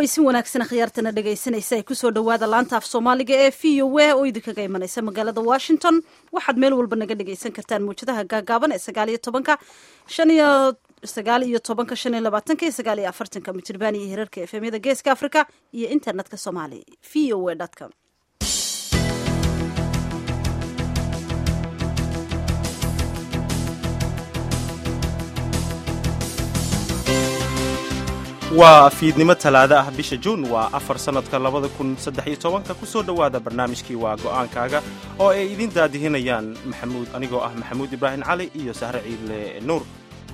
cawaysin wanaagsan khiyaartana dhegaysanaysa ay kusoo dhowaada laanta af soomaaliga ee v o a oo idinkaga imanaysa magaalada washington waxaad meel walba naga dhegaysan kartaan mawjadaha gaagaaban ee sagaal iyo tobanka shan iyo sagaal iyo tobanka shan iyo labaatanka iyo sagaal iyo afartanka mijirbaan iyo hirarka efemyada geeska africa iyo internetka somali v o a com waa fiidnimo talaado ah bisha juun waa afar sannadka labada kun saddex iyo tobanka ku soo dhowaada barnaamijkii waa go'aankaaga oo ay idin daadihinayaan maxamuud anigoo ah maxamuud ibraahim cali iyo sahre ciidle nuur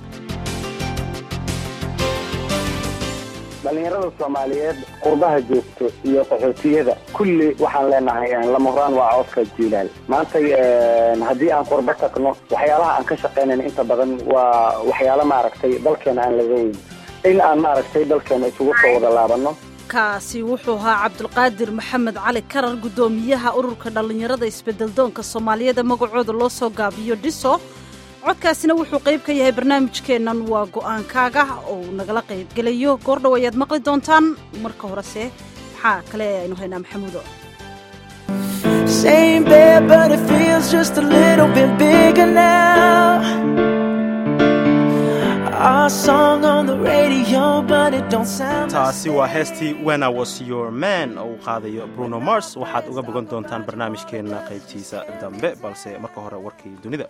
dhallinyarada soomaaliyeed qurbaha joogto iyo qaxootiyada kulli waxaan leenahay lama horaan waa codka jiilaal maanta haddii aan qurbo tagno waxyaalaha aan ka shaqaynayn inta badan waa waxyaalo maaragtay dalkeena aan laga weyn in aan maaragtay dalkeena isugu soo wada laabanno kaasi wuxuu ahaa cabdulqaadir maxamed cali karar guddoomiyaha ururka dhallinyarada isbedeldoonka soomaaliyeed ee magacooda loo soo gaabiyo dhiso codkaasina wuxuu qayb ka yahay barnaamijkeennan waa go'aankaaga oo nagala qaybgelayo goordhow ayaad maqli doontaan marka horese maxaa kale aynu haynaa maxamuudo taasi waa heestii when I was your man oo uu qaadayo bruno mars waxaad uga bogan doontaan barnaamijkeenna qaybtiisa dambe balse marka hore warkii dunida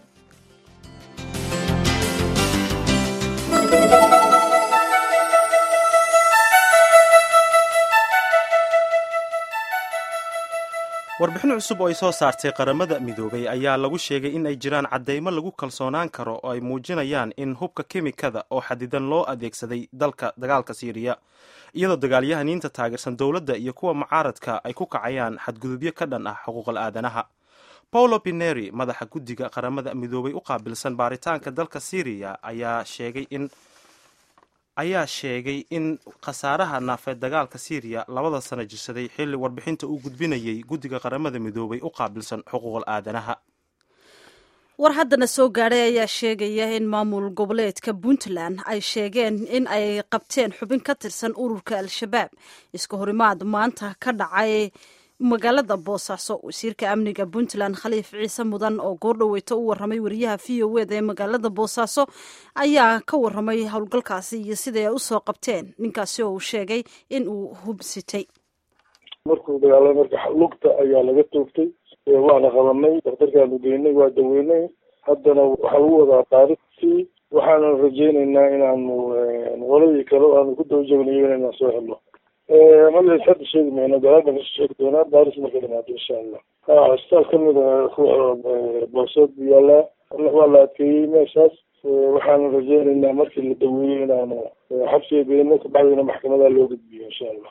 warbixin cusub oo ay soo saartay qaramada midoobay ayaa lagu sheegay in ay jiraan caddaymo lagu kalsoonaan karo oo ay muujinayaan in hubka kemikada oo xadidan loo adeegsaday dalka dagaalka siiriya iyadoo dagaalyahaniinta taageersan dowladda iyo kuwa mucaaradka ay ku kacayaan xadgudubyo ka dhan ah xuquuqal aadanaha paulo pineri madaxa guddiga qaramada midoobay u qaabilsan baaritaanka dalka siiriya ayaa sheegay in ayaa sheegay in khasaaraha naafeed dagaalka siiriya labada sano jirsaday xilli warbixinta uu gudbinayay guddiga qaramada midoobay u qaabilsan xuquuqal aadanaha war haddana soo gaadhay ayaa sheegaya in maamul goboleedka puntland ay sheegeen in ay qabteen xubin ka tirsan ururka al-shabaab iska horimaad maanta ka dhacay magaalada boosaaso wasiirka amniga puntland khaliif ciise mudan oo goordhoweyta u waramay wariyaha v o eda ee magaalada boosaaso ayaa ka waramay howlgalkaasi iyo siday ay usoo qabteen ninkaasi oo uu sheegay in uu hubsitay markuu dagaalay marka lugta ayaa laga toogtay waana qabanay daktarkaanu geynay waa daweynay haddana waxaa lagu wadaa taarikhtii waxaana rajeyneynaa inaanu qoladii kale aanu ku daba joognayo inaan soo helno magaciis hadda sheegi mayno galaada kasoo sheegi doonaa baaris marka dhamaado insha allah ha isbitaal kamid a boosood yaalaa waa la adkeeyey meeshaas waxaanu rajeyneynaa markii la daweeyo inaanu xabsiga geyno kabacdina maxkamadaha loo gudbiyo insha allah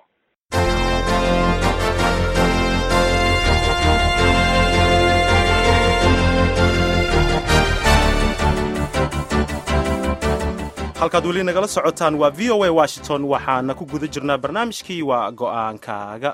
halkaad weli nagala socotaan waa v o a washington waxaana ku guda jirnaa barnaamijkii waa go'aankaaga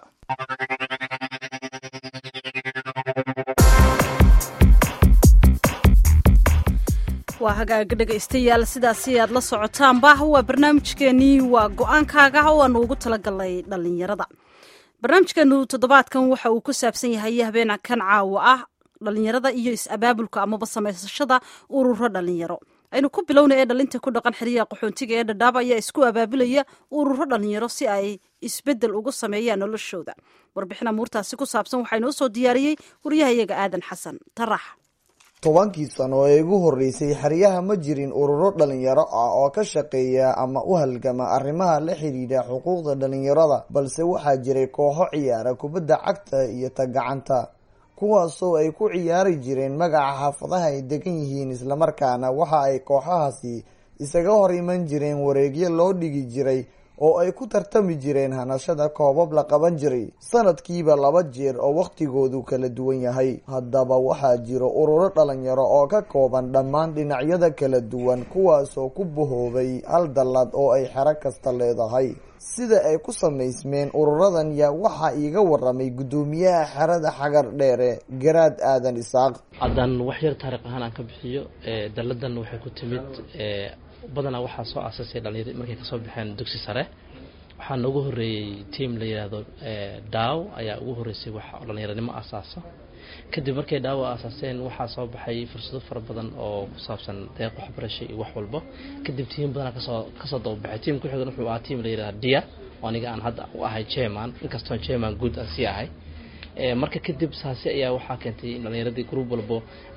waa hagaaga dhegaystayaal sidaasi aad la socotaanba waa barnaamijkeenii waa go-aankaaga oo aanu ugu talagalnay dhallinyarada barnaamijkeenu toddobaadkan waxa uu ku saabsan yahay habeen kan caawa ah dhallinyarada iyo is-abaabulka amaba samaysashada ururo dhallinyaro aynu ku bilowna ee dhalinta ku dhaqan xiriyaha qaxoontiga ee dhadhaaba ayaa isku abaabulaya ururo dhallinyaro si ay isbedel ugu sameeyaan noloshooda warbixin amuurtaasi ku saabsan waxaa inoo soo diyaariyey waryahayaga aadan xasan tarax tobankii sano ee igu horreysay xeryaha ma jirin ururo dhalinyaro ah oo ka shaqeeya ama u halgama arrimaha la xidhiidha xuquuqda dhalinyarada balse waxaa jiray kooxo ciyaara kubadda cagta iyo ta gacanta kuwaasoo ay ku ciyaari jireen magaca xaafadaha ay degan yihiin islamarkaana waxa ay kooxahaasi isaga hor iman jireen wareegyo loo dhigi jiray oo ay ku tartami jireen hanashada koobab la qaban jiray sanadkiiba laba jeer oo wakhtigoodu kala duwan yahay haddaba waxaa jiro ururo dhalinyaro oo ka kooban dhammaan dhinacyada kala duwan kuwaasoo ku bahoobay hal dallad oo ay xero kasta leedahay sida ay ku samaysmeen ururadan yaa waxaa iiga waramay guddoomiyaha xerada xagar dheere garaad aadan isaaq haddaan wax yar taariikh ahaan aan ka bixiyo dalladan waxay ku timid badanaa waxaa soo aasasay dhalinyar markay kasoo baxeen dugsi sare waxaa noogu horeeyey team la yidhaahdo daaw ayaa ugu horeysay wax dhalinyaranimo asaasa kadib markay daawo aasaaseen waxaa soo baxay fursado fara badan oo ku saabsan deeq waxbarasho iyo wax walba kadib tiim badanaa kasoo kasoo dababaxay tiim ku xigan wuxuu ahaa tiim la yidhahda dia oo aniga aan hadda u ahay chairman inkastoon chairman guud aan sii ahay marka kadib saasi ayaa waxaa keentay in dhalinyaradii group walbo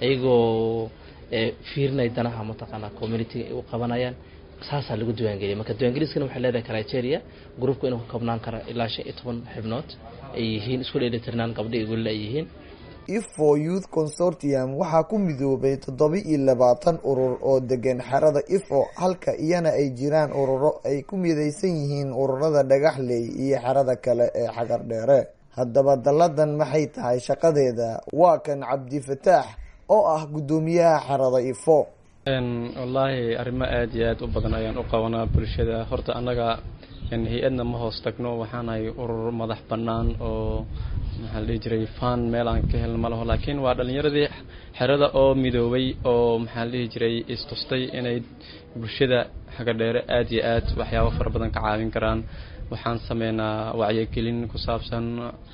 ayagoo fiirinay danaha mataqaanaa communitiga ay u qabanayaan saasaa lagu diiwaangeliyay marka diiwaangeliskana waxay leedahay criteria groupka inuu ka koobnaan karo ilaa shan iyo toban xibnood ay yihiin isku dheelitirnaan gabdho iyo welila ay yihiin ifo youth consortium waxaa ku midoobay toddoba iyo labaatan urur oo degan xerada ifo halka iyana ay jiraan ururo ay ku midaysan yihiin ururada dhagaxley iyo xerada kale ee xagar dheere haddaba dalladan maxay tahay shaqadeeda waa kan cabdifataax oo ah guddoomiyaha xerada ifo wallaahi arrimo aada iyo aada u badan ayaan u qabanaa bulshada horta annaga hay-adna ma hoos tagno waxaanahay urur madax bannaan oo maxaa la dhihi jiray fan meel aan ka helno ma laho laakiin waa dhallinyaradii xerada oo midoobay oo maxaa la dhihi jiray istustay inay bulshada xaga dheere aada iyo aad waxyaabo fara badan ka caawin karaan waxaan sameynaa wacyigelin ku saabsan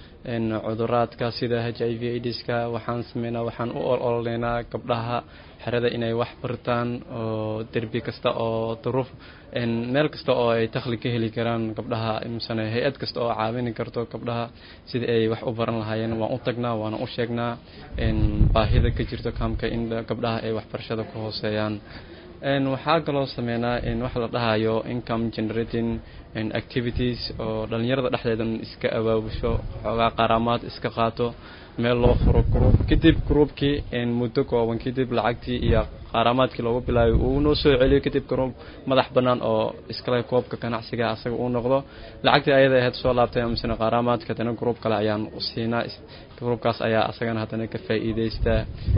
cuduraadka sida h i v idska waxaan sameynaa waxaan u ololeynaa gabdhaha xerada inay wax bartaan oo derbi kasta oo duruuf meel kasta oo ay dakhli ka heli karaan gabdhaha misane hay-ad kasta oo caawini karto gabdhaha sidai ay wax u baran lahaayeen waan u tagnaa waana u sheegnaa baahida ka jirto kaamka in gabdhaha ay waxbarashada ku hooseeyaan waxaa kaloo sameynaa wax la dhahayo income generating activities oo dhalinyarada dhexdeedan iska abaabusho xoogaa qaaraamaad iska qaato meel loo furo group kadib groupkii muddo kooban kadib lacagtii iyo qaaraamaadkii loogu bilaabay uu noo soo celiyo kadib group madax bannaan oo iskale koobka ganacsiga asaga uu noqdo lacagtii ayada ahayd soo laabtay misne qaaraamaadka haddana group kale ayaan siinaa groupkaas ayaa asagana haddana ka faa'iideystaa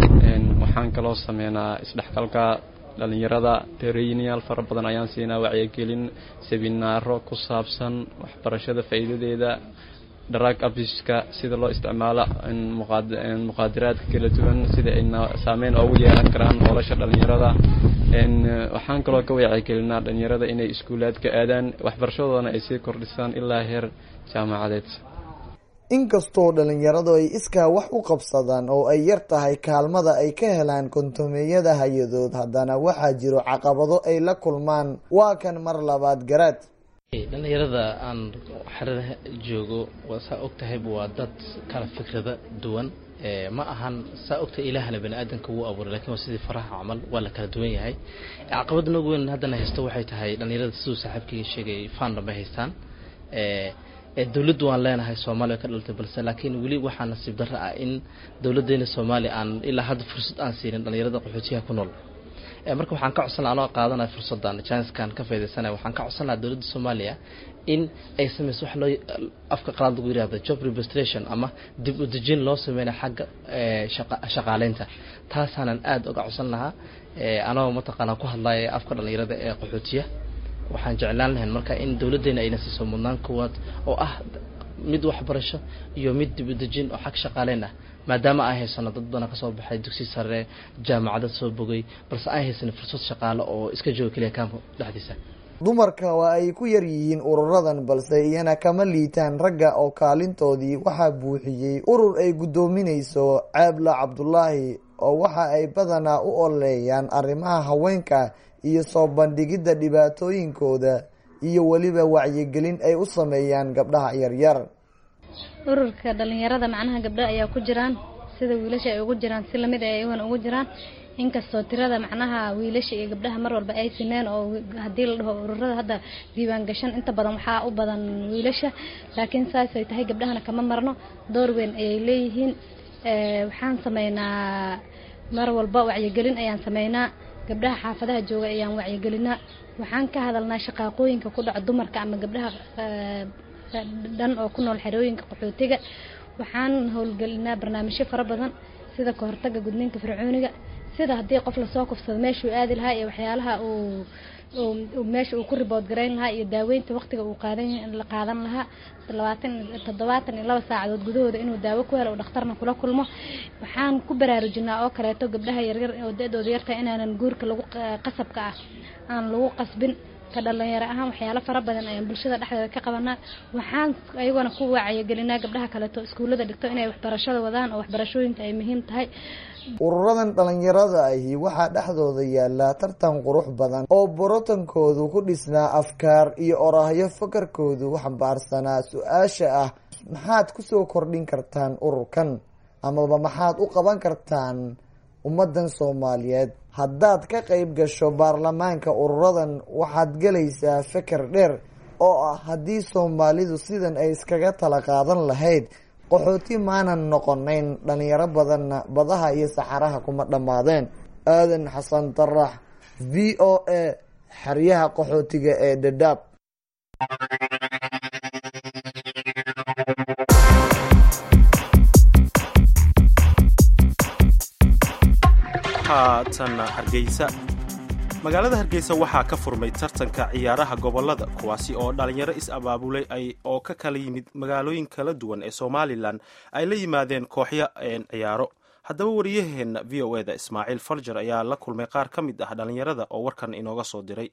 waxaan kaloo sameynaa isdhexgalka dhalinyarada traininyaal fara badan ayaan siinaa wacyigelin seminaaro ku saabsan waxbarashada faa'iidadeeda drug abiska sida loo isticmaalo muqaadiraadka kala duwan sida ay saameyn oogu yeelan karaan nolosha dhalinyarada waxaan kaloo ka wacyigelinaa dhalinyarada inay iskuulaadka aadaan waxbarashadoodana ay sii kordhisaan ilaa heer jaamacadeed inkastoo dhalinyaradu ay iskaa wax u qabsadaan oo ay yar tahay kaalmada ay ka helaan kontomeeyada hay-adood haddana waxaa jiro caqabado ay la kulmaan waa kan mar labaad garaad dhalinyarada aan xerada joogo saa og tahayba waa dad kala fikrada duwan ma ahan saa ogtahay ilaahna bani aadamka wuu abuuray lakin waa sidii faraha camal waa la kala duwan yahay caqabada noogu weyn haddana haysto waxay tahay dhalinyarada siduu saaxiibkayga sheegay fandam bay haystaan dowladdu waan leenahay soomaaliya ka dhalatay balse laakiin weli waxaa nasiib darro ah in dowladdeena soomaaliya aan ilaa hadda fursad aan siinin dhalinyarada qaxootiyaha ku nool marka waxaan ka codsan laha anoo qaadanaya fursaddan janskan ka faydaysanaya waxaan ka codsan lahaa dowladda soomaaliya in ay sameyso wax loo afka qalaad lagu yirahdo job registration ama dib u dejin loo sameynaya xagga shaqaaleynta taasaanan aada uga codsan lahaa anoo mataqaanaa ku hadlaya afka dhalinyarada ee qaxootiya waxaan jeclaan lahayn marka in dowladdeena ayna siiso mudnaan koowaad oo ah mid waxbarasho iyo mid dib u dejin oo xag shaqaaleyn ah maadaama aan haysano dad badan kasoo baxay dugsi sare jaamacada soo bogay balse aan haysan fursad shaqaale oo iska jooga keliya kaamka dhexdiisa dumarka waa ay ku yar yihiin ururadan balse iyana kama liitaan ragga oo kaalintoodii waxaa buuxiyey urur ay guddoominayso caabla cabdulaahi oo waxa ay badanaa u oleeyaan arrimaha haweenka iyo soo bandhigidda dhibaatooyinkooda iyo weliba wacyigelin ay u sameeyaan gabdhaha yaryar ururka dhalinyarada macnaha gabdho ayaa ku jiraan sida wiilasha ay ugu jiraan si lamid ay iyagan ugu jiraan inkastoo tirada macnaha wiilasha iyo gabdhaha mar walba ay sineen oo haddii la dhaho ururada hadda diiwaan gashan inta badan waxaa u badan wiilasha laakiin saasay tahay gabdhahana kama marno door weyn ayay leeyihiin waxaan sameynaa mar walba wacyigelin ayaan sameynaa gabdhaha xaafadaha jooga ayaan wacyigelinaa waxaan ka hadalnaa shaqaaqooyinka ku dhaco dumarka ama gabdhaha dhan oo ku nool xerooyinka qaxootiga waxaan howlgelinaa barnaamijyo fara badan sida kahortaga gudniinka fircooniga sida haddii qof lasoo kufsado meeshuu aadi lahaa iyo waxyaalaha uu meesha uu ku ribood garayn lahaa iyo daaweynta waqtiga uu qaadan la qaadan lahaa labaatan toddobaatan iyo laba saacadood gudahooda inuu daawo ku helo oo dhakhtarna kula kulmo waxaan ku baraarujinaa oo kaleeto gabdhaha yaryar oo da-dooda yartahay inaanan guurka lagu qasabka ah aan lagu qasbin ka dhalinyaro ahaan waxyaalo fara badan ayaan bulshada dhexdeeda ka qabanaa waxaan ayagona ku wacyigelinaa gabdhaha kaleeto iskuullada dhigto inay waxbarashada wadaan oo waxbarashooyinka ay muhiim tahay ururadan dhalinyarada ahi waxaa dhexdooda yaala tartan qurux badan oo borotankoodu ku dhisnaa afkaar iyo oraahyo fakarkoodu xambaarsanaa su-aasha ah maxaad kusoo kordhin kartaan ururkan amaba maxaad u qaban kartaan ummadan soomaaliyeed haddaad ka qeyb gasho baarlamaanka ururadan waxaad gelaysaa feker dheer oo ah haddii soomaalidu sidan ay iskaga tala qaadan lahayd qaxooti maanan noqonayn dhalinyaro badanna badaha iyo saxaraha kuma dhammaadeen aadan xasan darax v o a xeryaha qaxootiga ee dhadhaab haatanna hargeysa magaalada hargeysa waxaa ka furmay tartanka ciyaaraha gobolada kuwaasi oo dhalinyaro is-abaabulay ay oo ka kala yimid magaalooyin kala duwan ee somalilan ay la yimaadeen kooxyo ciyaaro haddaba wariyaheenna v o eda ismaaciil farjar ayaa la kulmay qaar ka mid ah dhalinyarada oo warkan inooga soo diray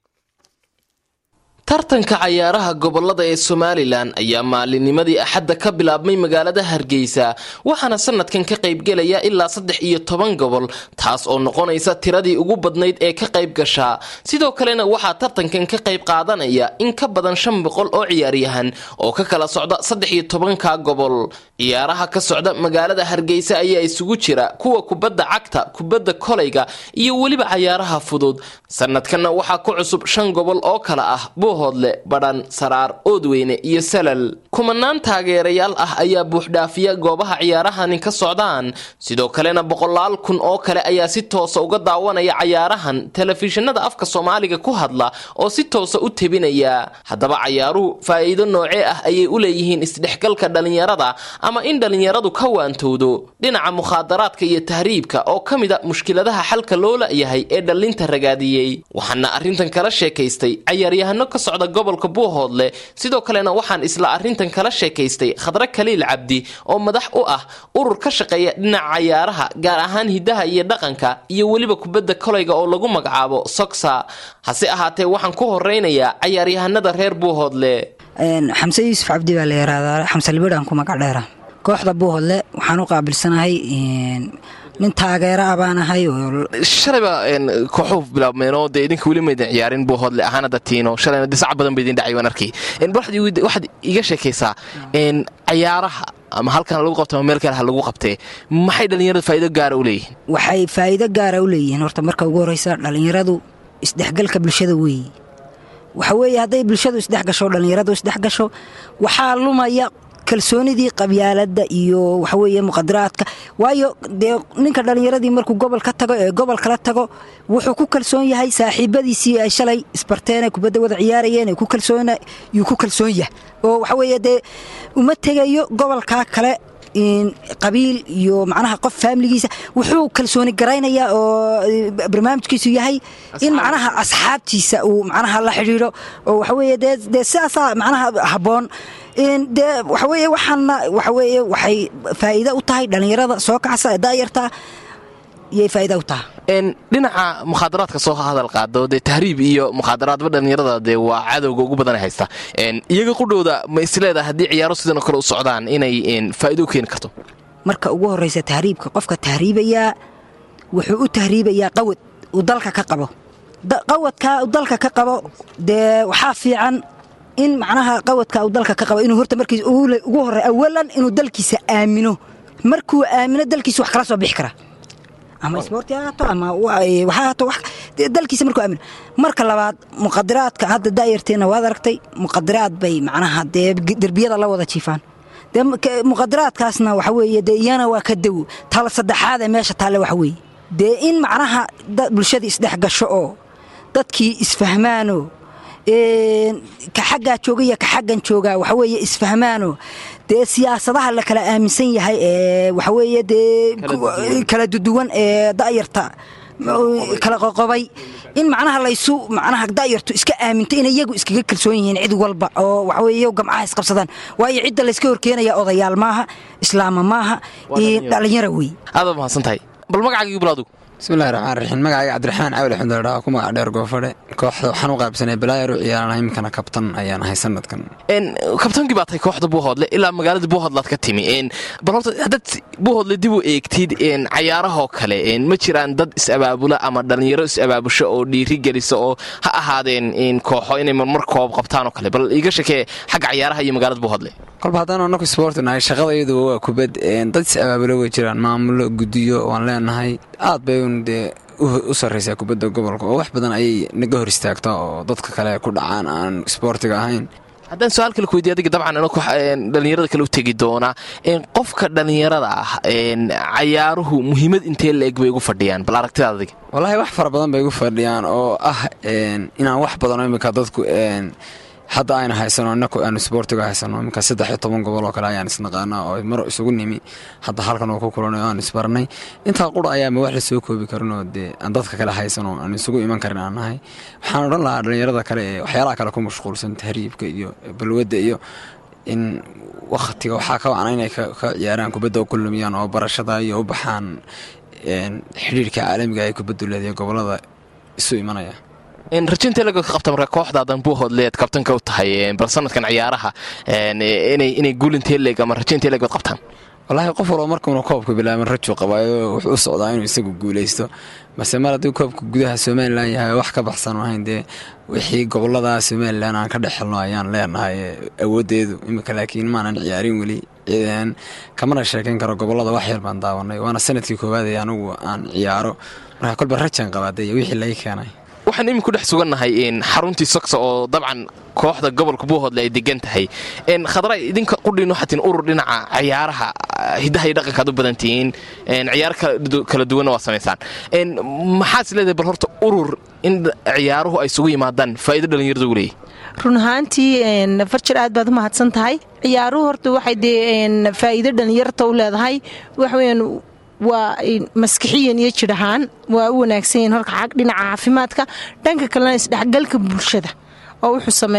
tartanka cayaaraha gobolada ee somalilan ayaa maalinimadii axadda ka bilaabmay magaalada hargeysa waxaana sanadkan ka qaybgelaya ilaa saddex iyo toban gobol taas oo noqonaysa tiradii ugu badnayd ee ka qayb gashaa sidoo kalena waxaa tartankan ka qayb qaadanaya in ka badan shan boqol oo ciyaaryahan oo ka kala socda saddex iyo tobanka gobol ciyaaraha ka socda magaalada hargeysa ayaa isugu jira kuwa kubadda cagta kubadda kolayga iyo weliba cayaaraha fudud sanadkanna waxaa ku cusub shan gobol oo kale ah buuhoodle badhan saraar oodweyne iyo salal kumanaan taageerayaal ah ayaa buuxdhaafiya goobaha ciyaarahani ka socdaan sidoo kalena boqolaal kun oo kale ayaa si toosa uga daawanaya cayaarahan telefishinada afka soomaaliga ku hadla oo si toosa u tebinaya haddaba cayaaruhu faa'iido noocee ah ayay u leeyihiin isdhexgalka dhalinyarada ama in dhalinyaradu ka waantowdo dhinaca mukhaadaraadka iyo tahriibka oo ka mid a mushkiladaha xalka loo la-yahay ee dhallinta ragaadiyey waxaana arrintan kala sheekaystay cayaaryahano ka socda gobolka buuhoodle sidoo kalena waxaan isla arrintan kala sheekaystay khadre kaliil cabdi oo madax u ah urur ka shaqeeya dhinaca cayaaraha gaar ahaan hidaha iyo dhaqanka iyo weliba kubadda kolayga oo lagu magacaabo sogsa hase ahaatee waxaan ku horeynayaa cayaaryahanada reer buuhoodle xamse yuusuf cabdi baa la yaraahdaa xamse libidhaan ku magac dheera kooxda buuhoodle waxaan u qaabilsanahay nin taageera a baan ahay shalayba kooxuu bilaabmeenoo dee idinka weli maydin ciyaarin buuhoodle ahaan hadda tiino shalayna dee sac badan ba idin dhacay waan arkay waxaad iga sheekaysaa cayaaraha ama halkan lagu qabto ama meel kale ha lagu qabtee maxay dhallinyaradu faa'iido gaara u leeyihiin waxay faa'iido gaara u leeyihiin horta marka ugu horreysa dhallinyaradu isdhexgalka bulshada weeye waxa weeye hadday bulshadu isdhex gasho dhallinyaradu isdhex gasho waxaa lumaya kalsoonidii qabyaaladda iyo waxaweeye muqadaraadka waayo dee ninka dhallinyaradii markuu gobol ka tago ee gobol kala tago wuxuu ku kalsoon yahay saaxiibadiisii ay shalay isbarteen ay kubadda wada ciyaarayeen yuu ku kalsoon yahay oo waxaweeye dee uma tegayo gobolkaa kale qabiil iyo macnaha qof faamiligiisa wuxuu kalsooni garaynayaa oo barnaamijkiisu yahay in macnaha asxaabtiisa uu macnaha la xidhiidho oo waxaweeye dee dee sidaasaa macnaha habboon dee waxaweeye waxaana waxaweeye waxay faa'iido u tahay dhallinyarada soo kacsa ee daayarta iyay faa'iida u tahay dhinaca mukhaadaraadka soo hadal qaado dee tahriib iyo mukhaadaraadba dhallinyarada dee waa cadowga ugu badan haysta iyaga qudhowda ma isleedaha haddii ciyaaro sidanoo kale u socdaan inay faa'iido u keeni karto marka ugu horreysa tahriibka qofka tahriibayaa wuxuu u tahriibayaa qawad uu dalka ka qabo qawadkaa uu dalka ka qabo dee waxaa fiican in macnaha qawadka uu dalka ka qabo inuu horta markiis ugu horey awalan inuu dalkiisa aamino markuu aamino dalkiisa wax kala soo bixi kara ama isboorti ha haato ama waxaa haato dalkiisa markuu aamino marka labaad muqadiraadka hadda daayarteena waad aragtay muqadiraad bay macnaha dee derbiyada la wada jiifaan dee muqadiraadkaasna waxa weeye dee iyana waa ka dawo tala saddexaad ee meesha taalle waxa weeye dee in macnaha bulshadii isdhex gasho oo dadkii isfahmaanoo ka xaggaa jooga iyo ka xaggan joogaa waxaweeye isfahmaano dee siyaasadaha la kala aaminsan yahay ee waxaweeye dee kala duduwan ee da'yarta kala qoqobay in macnaha laysu macnaha da'yartu iska aaminto inay iyagu iskaga kalsoon yihiin cid walba oo waxaweeye gamcaha isqabsadaan waayo cidda layska horkeenaya odayaal maaha islaama maaha dhalinyara wey aadaad mahadsan tahay bal magacaaga bilowdu bismillahi raxmaan raxiim magacayga cabdiraxmaan cawli xundaldhaa ku magac dheer goofadhe kooxda waxaan u qaybsanay balaayer u ciyaarana iminkana kabtan ayaan ahay sanadkan kabtaankii baa tahay kooxda buuhoodle ilaa magaalada buuhoodlaad ka timi bal horta haddaad buuhoodle dib u eegtid cayaarahoo kale ma jiraan dad is-abaabula ama dhallinyaro is-abaabusho oo dhiiri gelisa oo ha ahaadeen kooxo inay marmar koob qabtaan oo kale bal iiga shakee xagga cayaaraha iyo magaalada buuhoodle kolba haddaan anaku isboorti nahay shaqada iyaduba waa kubad dad is-abaabula way jiraan maamulo guddiyo waan leenahay aad bay un dee u sarraysaa kubadda gobolka oo wax badan ayay naga hor istaagtaa oo dadka kale ku dhacaan aan isboortiga ahayn haddaan su-aal kale ku weydiy adiga dabcan dhallinyarada kale u tegi doona qofka dhallinyarada ah cayaaruhu muhiimad intee la eg bay ugu fadhiyaan bal aragtidaad adiga wallaahi wax fara badan bay ugu fadhiyaan oo ah inaan wax badanoo iminka dadku hadda ayna haysano inaku aanu isboortiga haysano iminka saddex iyo toban gobol oo kale ayaan isnaqaanaa oo maro isugu nimi hadda halkan oo ku kulanay oo aan isbarnay intaa qura ayaama wax la soo koobi karinoo dee aan dadka kale haysano aan isugu iman karin aan nahay waxaan odhan lahaa dhallinyarada kale ee waxyaalaha kale ku mashquulsan tahriibka iyo balwadda iyo in wakhtiga waxaa ka wacna inay ka ciyaaraan kubadda u kulumiyaan oo barashada iyo u baxaan xidhiirka caalamiga ee kubaddu leedahay gobolada isu imanaya rajinta laga ka qabta marka kooxdaadan buuhoodleed kabtanka u tahay bal sanadkan ciyaaraha inay guulintee leeg ama rajintee leeg baad qabtaan wallaahi qof walba markuuna koobka bilaaban rajuu qabaayo wuxuu u socdaa inuu isagu guulaysto balse mar haddii koobka gudaha somalilan yahay wax ka baxsan ahayn dee wixii gobolada somalilan aan ka dhex helno ayaan leenahay awooddeedu iminka laakiin maanan ciyaarin weli kamana sheekayn karo gobolada wax yar baan daawanay waana sanadkii koowaad ee anigu aan ciyaaro marka kolba rajaan qabaadey wixii laga keenay waxaan iminku dhex sugannahay xaruntii sogsa oo dabcan kooxda gobolka buuhoodle ay degan tahay khadra idinka qudhiin waxaa tihiin urur dhinaca ciyaaraha hiddaha iyo dhaqanka ad u badan tihiin ciyaaro kala duwanna waa samaysaan maxaad is leedahay bal horta urur in ciyaaruhu ay isugu yimaadaan faa'iido dhallinyarada ugu leeyahy run ahaantii farjir aad baad u mahadsan tahay ciyaaruhu horta waxay dee faa'iido dhallinyarta u leedahay waxweyaan waa maskixiyan iyo jir ahaan waa u wanaagsan yihiin horka xag dhinaca caafimaadka dhanka kalena isdhexgalka bulshada oo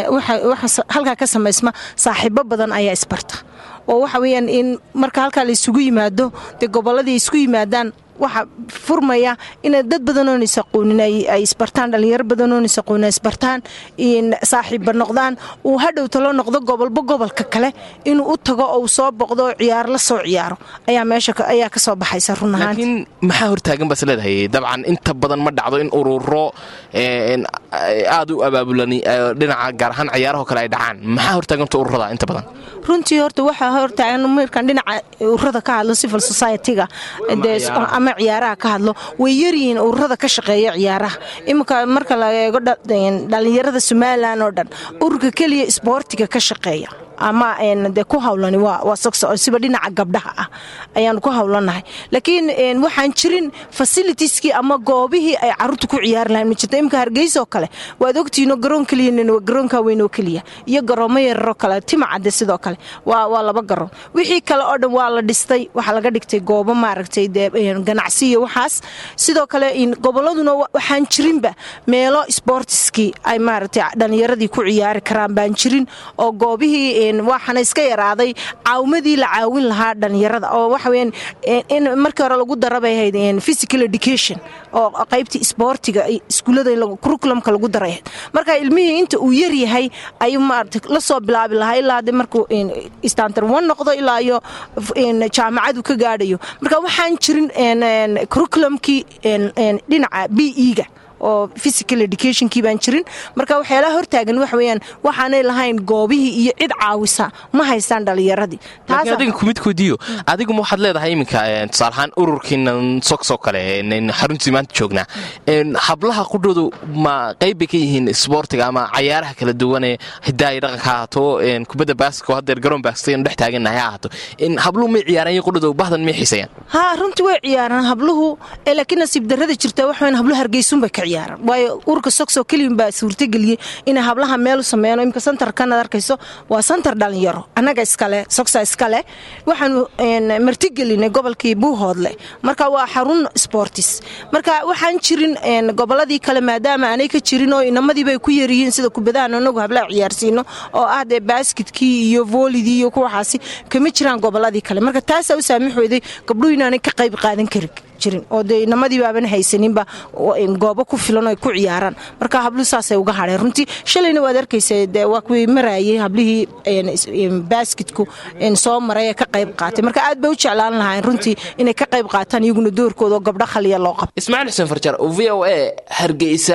halkaa ka samaysma saaxiibo badan ayaa isbarta oo waxa weyaan in marka halkaa la isugu yimaado dee gobolladii isku yimaadaan waxaa furmaya ina dad badanoon isaqoonin ay isbartaan dhallinyaro badanoon isaqoonin ay isbartaan saaxiibba noqdaan uu hadhow talo noqdo gobolba gobolka kale inuu u tago ou soo boqdo oo ciyaar la soo ciyaaro ayaa meesha ayaa ka soo baxaysa run ahaanti laakiin maxaa hortaagan baas leedahay dabcan inta badan ma dhacdo in ururo aad u abaabulan dhinaca gaar ahaan ciyaaraho kale ay dhacaan maxaa hortaaganta ururada inta badan runtii horta waxaa hortaagan markaan dhinaca ururada ka hadlo civil society-ga ama ciyaaraha ka hadlo way yaryihiin ururada ka shaqeeya ciyaaraha iminka marka la eego dhallinyarada somalilan oo dhan ururka keliya isboortiga ka shaqeeya ama de ku hawlani waa sogso siba dhinaca gabdhaha ah ayaanu ku hawlanahay laakiin waxaan jirin fasilitieskii ama goobihii ay caruurta ku ciyaari lahayn ma jirto imika hargeysoo kale waad ogtihiinoo garoon keliya garoonka weynoo keliya iyo garoomo yararoo kale timacade sidoo kale waa laba garoon wixii kale oo dhan waa la dhistay waxaa laga dhigtay goobo maaragtay ganacsi iyo waxaas sidoo kale goboladuna waxaan jirinba meelo sboortiskii ay maaragtay dhallinyaradii ku ciyaari karaan baan jirin oo goobihii waxaana iska yaraaday caawimadii la caawin lahaa dhallinyarada oo waxaweyaan in markii hore lagu darabay ahayd physical education oo qaybtii isboortiga iskuullada curriculumka lagu daray ahayd marka ilmihii inta uu yar yahay ayuu maarata la soo bilaabi lahaa ilaa de markuu standard one noqdo ilaa iyo jaamacadu ka gaadhayo marka waxaan jirin curriculumkii dhinaca b e-ga oo physical educationkii baan jirin marka waxyaalaha hortaagan waxa weyaan waxaanay lahayn goobihii iyo cid caawisa ma haystaan dhallinyaradii laakiin adiga kumidkoodiyo adiguma waxaad leedahay iminka tusaalahaan ururkiinan sogsoo kale xaruntii maanta joognaa hablaha qudhoodu ma qayb bay ka yihiin isboortiga ama cayaaraha kala duwanee hidaaya dhaqanka ha ahaato kubadda baasko hadeer garoon baaskaynu dhex taagannahay ha ahaato habluhu may ciyaaraan qudhoodu bahdan may xiisayaan haa runtii way ciyaaraan habluhu laakiin nasiib darrada jirta waxa weyaan habluhu hargeysunbay ka waayo ururka sogsoo keliyan baa suurtageliyey inay hablaha meelu sameeyaan imika santarkanaad arkayso waa santar dhalinyaro annaga iskale sogsa iskale waxaanu martigelinay gobolkii buuhoodle marka waa xarun sportis marka waxaan jirin goboladii kale maadaama aanay ka jirin oo inamadiibay ku yaryihiin sida kubadahan anagu hablaha ciyaarsiino oo ah dee baaskitkii iyo voolidii iyo kuwaxaasi kama jiraan goboladii kale marka taasaa u saamix weyday gabdhuhu inaanay ka qayb qaadan karin jirin oo dee inamadiiba aaban haysaninba goobo ku filan oo ay ku ciyaaraan marka habluhu saasay uga hadheen runtii shalayna waad arkaysa dee waa kuwii maraayay hablihii baasketku soo maray ee ka qayb qaatay marka aad bay u jeclaan lahaayeen runtii inay ka qayb qaataan iyaguna doorkooda oo gabdho khaliya loo qabto ismaaciil xuseen farjar v o a hargeysa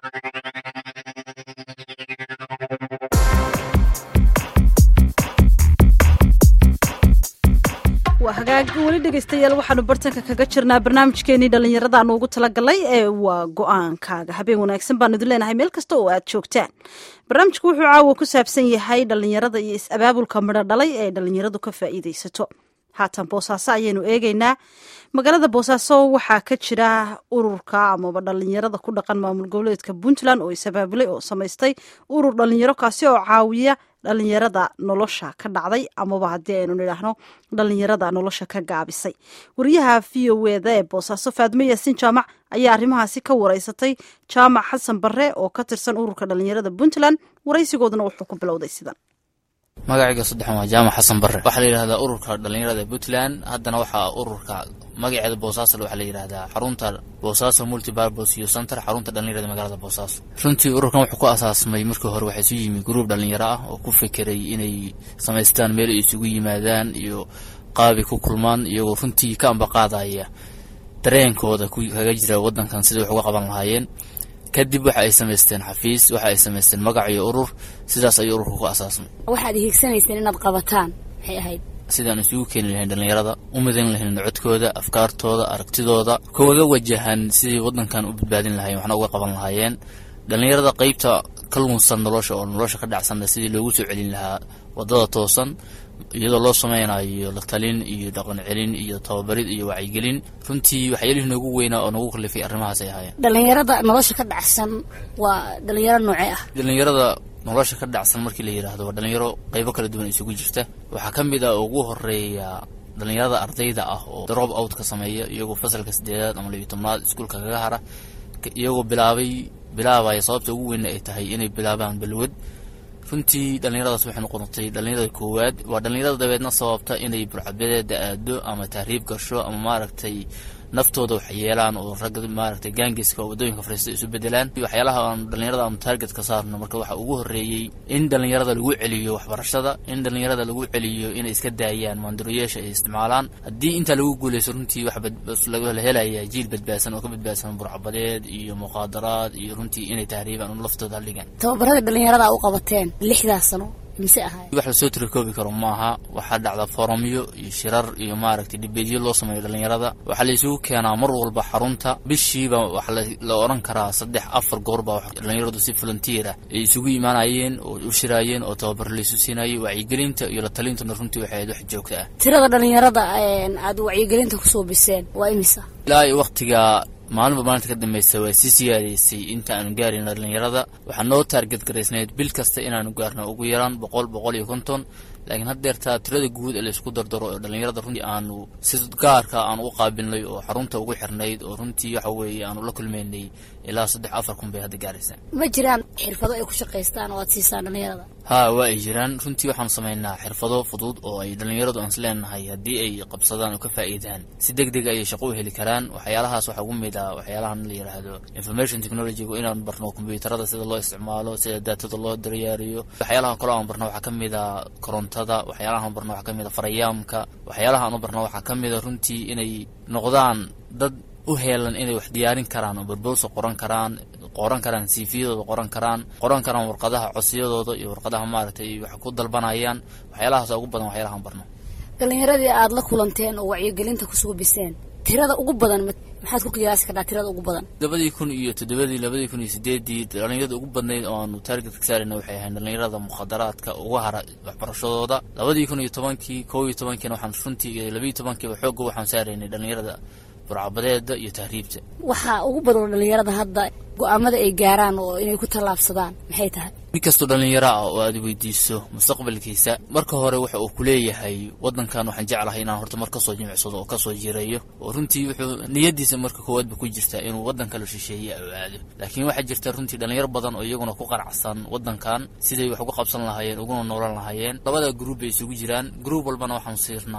waa hagaag weli dhegaystayaal waxaanu bartanka kaga jirnaa barnaamijkeenii dhallinyaradaanu ugu talagalay ee waa go-aankaaga habeen wanaagsan baanu idin leenahay meel kasta oo aad joogtaan barnaamijku wuxuu caawa ku saabsan yahay dhallinyarada iyo is-abaabulka midho dhalay ee dhallinyaradu ka faa'iidaysato haatan boosaaso ayaynu eegaynaa magaalada boosaaso waxaa ka jira ururka amaba dhallinyarada ku dhaqan maamul goboleedka puntland oo is-abaabulay oo samaystay urur dhallinyaro kaasi oo caawiya dhallinyarada nolosha ka dhacday amaba haddii aynu nidhaahno dhallinyarada nolosha ka gaabisay wariyaha v o eda ee boosaaso faadmo yaasiin jaamac ayaa arrimahaasi ka wareysatay jaamac xasan barre oo ka tirsan ururka dhallinyarada puntland waraysigooduna wuxuu ku bilowday sidan magacayga saddexan waa jaamac xasan barre waxaa la yidhahdaa ururka dhallinyarada puntland haddana waxaa ururka magaceeda boosaasal waxaa la yidhahdaa xarunta boosaaso multibarbos iyo center xarunta dhallinyarada magaalada boosaaso runtii ururkan wuxuu ku asaasmay markii hore waxaa isu yimi gruub dhallinyaro ah oo ku fekeray inay samaystaan meel ay isugu yimaadaan iyo qaabi ku kulmaan iyagoo runtii ka ambaqaadaya dareenkooda kaga jira wadankan sidai wax uga qaban lahaayeen kadib waxa ay samaysteen xafiis waxa ay samaysteen magac iyo urur sidaas ayuu ururka ku asaasmay waxaad hiigsanayseen inaad qabataan maxay ahayd sidaan isugu keeni lahayn dhallinyarada u midan lahayn codkooda afkaartooda aragtidooda kawaga wajahan sidii wadankan u badbaadin lahayen waxna uga qaban lahaayeen dhallinyarada qeybta ka lunsan nolosha oo nolosha ka dhacsanna sidii loogu soo celin lahaa wadada toosan iyadoo loo sameynayo la talin iyo dhaqan celin iyo tababarid iyo wacyigelin runtii waxyaalihii noogu weynaa oo nagu kalifay arrimahaas ay ahaayeen dhallinyarada nolosha ka dhacsan waa dhallinyaro noocee ah dhallinyarada nolosha ka dhacsan markii la yidhaahdo waa dhalinyaro qaybo kala duwan isugu jirta waxaa ka mid ah ugu horeeya dhallinyarada ardayda ah oo drop out ka sameeya iyagoo fasalka sideedaad ama labiyo tobnaad iskuulka kaga hara iyagoo bilaabay bilaabaya sababta ugu weynna ay tahay inay bilaabaan balwad runtii dhallinyaradaas waxay noqotay dhallinyarada koowaad waa dhallinyarada dabeedna sababta inay burcabadeeda aado ama tahriib gasho ama maaragtay naftooda wax yeelaan oo ragga maaragtay gaangiska oo waddooyinka fariista isu bedelaan waxyaalaha aan dhallinyarada aanu target ka saarno marka waxaa ugu horreeyey in dhallinyarada lagu celiyo waxbarashada in dhallinyarada lagu celiyo inay iska daayaan maandaroyaasha ay isticmaalaan haddii intaa lagu guuleysto runtii waxa la helaya jiil badbaadsan oo ka badbaadsan burcabadeed iyo muqaadaraad iyo runtii inay tahriibaan un laftooda haldhigaan tababarada dhallinyarada u qabateen lixdaas sano mise ahay wax lasoo tirakoobi karo maaha waxaa dhacda foromyo iyo shirar iyo maaragtay dhibeedyo loo sameeyo dhallinyarada waxaa la isugu keenaa mar walba xarunta bishiiba waxaa la odhan karaa saddex afar goorba dhallinyaradu si volunteer ah ay isugu imaanayeen oo u shiraayeen oo tababar laysu siinayay wacyigelinta iyo la talintuna runtii waxay ahayd wax joogta ah tirada dhallinyarada aad wacyigelinta kusoo biseen waa imisa ilaa iyo waqtiga maalinba maalinta ka dambaysa waa sii siyaadaysay inta aanu gaarin dhallinyarada waxaa noo taarget garaysnayd bil kasta inaanu gaarno ugu yaraan boqol boqol iyo konton laakiin haddeertaa tirada guud ee laysku dardaro oo dhallinyarada runtii aanu si gaarka aanu u qaabilnay oo xarunta ugu xirnayd oo runtii waxa weeye aanu la kulmaynay ilaa saddex afar kun bay hadda gaaraysaa ma jiraan xirfado ay ku shaqaystaan oo aad siisaan dhallinyarada haa waa ay jiraan runtii waxaanu samaynaa xirfado fudud oo ay dhallinyaradu aan is leenahay haddii ay qabsadaan oo ka faa'iidaan si deg deg ayay shaqo u heli karaan waxyaalahaas waxaa ugu mid ah waxyaalahan la yidhaahdo information technologygu inaanu barno kombiyuutarada sida loo isticmaalo sida daatada loo daryaariyo waxyaalaha kaloo aan barno waxaa ka mid a korontada waxyaalaha aan barno waxaa ka mid a farayaamka waxyaalaha aan u barno waxaa ka mid a runtii inay noqdaan dad u heelan inay wax diyaarin karaan oo barbosa qoran karaan qoran karaan siifiyadooda qoran karaan qoran karaan warqadaha codsiyadooda iyo warqadaha maaragtay wax ku dalbanayaan waxyaalahaas ugu badan waxyaalahaan barno dhallinyaradii aada la kulanteen oo wacyigelinta kusoo biseen tirada ugu badan maxaad ku qiyaasi kartaa tirada ugu badan labadii kun iyo toddobadii labadii kun iyo sideedii dhallinyarada ugu badnayd oo aanu taargetka saarayna waxay ahayd dhallinyarada mukhadaraadka uga hara waxbarashadooda labadii kun iyo tobankii kow iyo tobankiina waxaan runtii labiiyo tobankiiba xoogga waxaan saaraynay dhallinyarada burcabadeeda iyo tahriibta waxaa ugu badan dhallinyarada hadda go-aamada ay gaaraan oo inay ku tallaabsadaan maxay tahay nin kastoo dhallinyaro ah oo aad weydiiso mustaqbalkiisa marka hore waxa uu kuleeyahay wadankan waxaan jeclahay inaan horta mar kasoo jimicsado oo kasoo jireeyo oo runtii wuxuu niyadiisa marka koowaadba ku jirtaa inuu wadan kale shisheeye u aado laakiin waxaa jirta runtii dhallinyaro badan oo iyaguna ku qanacsan wadankan siday wax uga qabsan lahaayeen uguna noolan lahaayeen labada gruub bay isugu jiraan gruub walbana waxaanu siirnaa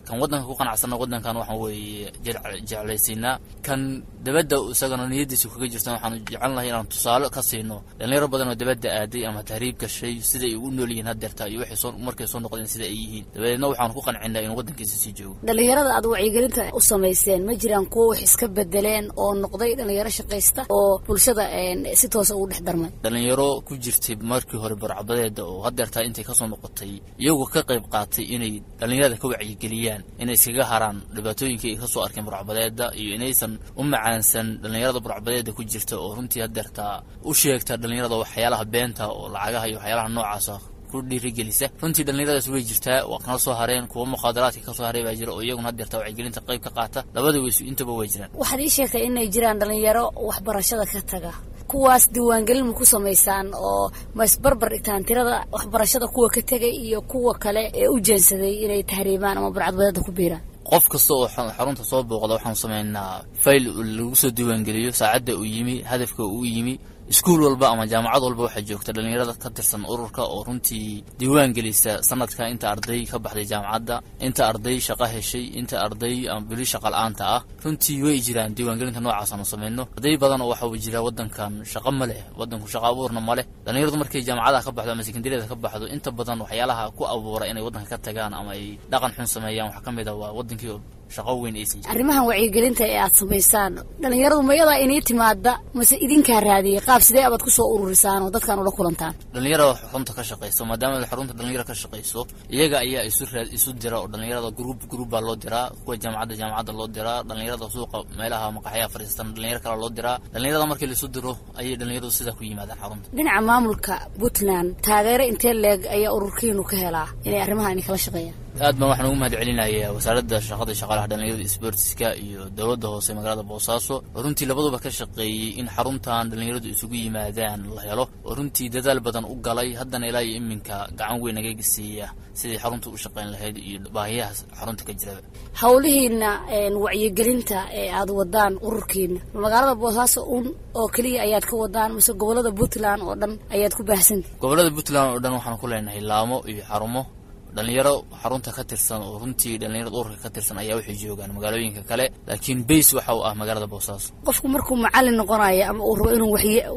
kan waddanka ku qanacsanna waddankan waxaan weeye jeclaysiinaa kan dabadda isagana niyadiisa kaga jirta waxaanu jecelnahay inaan tusaale ka siino dhalinyaro badan oo dabadda aaday ama tahriib gashay siday u nool yihiin hadeerta iyo waxay soo markay soo noqdeen sida ay yihiin dabadeedna waxaanu ku qancinaa inuu waddankiisa sii joogo dhalinyarada aad wacyigelinta u samayseen ma jiraan kuwo wax iska bedeleen oo noqday dhalinyaro shaqaysta oo bulshada si toosa ugu dhex darmay dhalinyaro ku jirtay markii hore barcabadeeda oo hadeertaa intay kasoo noqotay iyagoo ka qayb qaatay inay dhalinyarada ka wacyigeliyaan inay iskaga haraan dhibaatooyinkii ay kasoo arkeen barcabadeeda iyo inaysan u macaansan dhalinyarada barcabadeeda ku jirta oo runtii hadeertaa u sheegta dhalinyarada waxyaalaha beenta oo lacagaha iyo waxyaalaha noocaasa ku dhiirigelisa runtii dhalinyaradaas way jirtaa waa kana soo hareen kuwa muqaadaraadka kasoo haray baa jira oo iyaguna hadeertaa wacyigelinta qayb ka qaata labada weysu intaba way jiraan waxaad ii sheegtay inay jiraan dhalinyaro waxbarashada ka taga kuwaas diiwaangelin ma ku samaysaan oo ma isbarbar dhigtaan tirada waxbarashada kuwa ka tegay iyo kuwa kale ee u jeensaday inay tahriibaan ama barcadbadeeda ku biiraan qof kasta oo xarunta soo booqda waxaanu samaynaa fayl lagu soo diiwaangeliyo saacadda uu yimi hadafka uu yimi iskuul walba ama jaamacad walba waxaa joogta dhalinyarada ka tirsan ururka oo runtii diiwaan gelisa sanadka inta arday ka baxday jaamacadda inta arday shaqo heshay inta arday bili shaqa la-aanta ah runtii way jiraan diiwaangelinta noocaas aanu samayno arday badan oo waxaa jira wadankan shaqo ma leh wadanku shaqo abuurna ma leh dhalinyaradu markay jaamacadaha ka baxdo ama sekondariyada ka baxdo inta badan waxyaalaha ku abuura inay wadanka ka tagaan ama ay dhaqan xun sameeyaan waxaa ka mid ah waa wadankii shaqo weyn aysan jirin arrimahan wacyigelinta ee aad samaysaan dhalinyaradu ma iyadaa inii timaada mase idinkaa raadiyay qaab sidee abaad kusoo ururisaan oo dadkan ula kulantaan dhalinyarada xarunta ka shaqayso maadaama xarunta dhalinyaro ka shaqayso iyaga ayaa isu raad isu dira oo dhalinyarada gruub gruub baa loo diraa kuwa jaamacadda jaamacadda loo diraa dhalinyarada suuqa meelaha maqaxyaha fadhiistan dhalinyaro kale loo diraa dhalinyarada markii laisu diro ayay dhalinyaradu sidaa ku yimaadaan xarunta dhinaca maamulka puntland taageero intee leeg ayaa ururkiinu ka helaa inay arrimahan ini kala shaqeeyaan aad baan waxaan ugu mahad celinayaa wasaaradda shaqada shaqaalaha dhalinyarada isboortiska iyo dowladda hoose magaalada boosaaso oo runtii labaduba ka shaqeeyey in xaruntan dhalinyaradu isugu yimaadaan la helo oo runtii dadaal badan u galay haddana ilaa iyo iminka gacan weyn naga gesiiya sidai xarunta u shaqeyn lahayd iyo baahiyaha xarunta ka jiraba howlihiina wacyigelinta ee aad wadaan ururkiina magaalada boosaaso un oo keliya ayaad ka wadaan mise gobolada puntland oo dhan ayaad ku baahsanta gobolada puntland oo dhan waxaan ku leenahay laamo iyo xarumo dhalinyaro xarunta ka tirsan oo runtii dhalinyarada ururka ka tirsan ayaa waxay joogaan magaalooyinka kale laakiin bays waxa uu ah magaalada boosaaso qofku markuu macalin noqonayo ama uu rabo inuu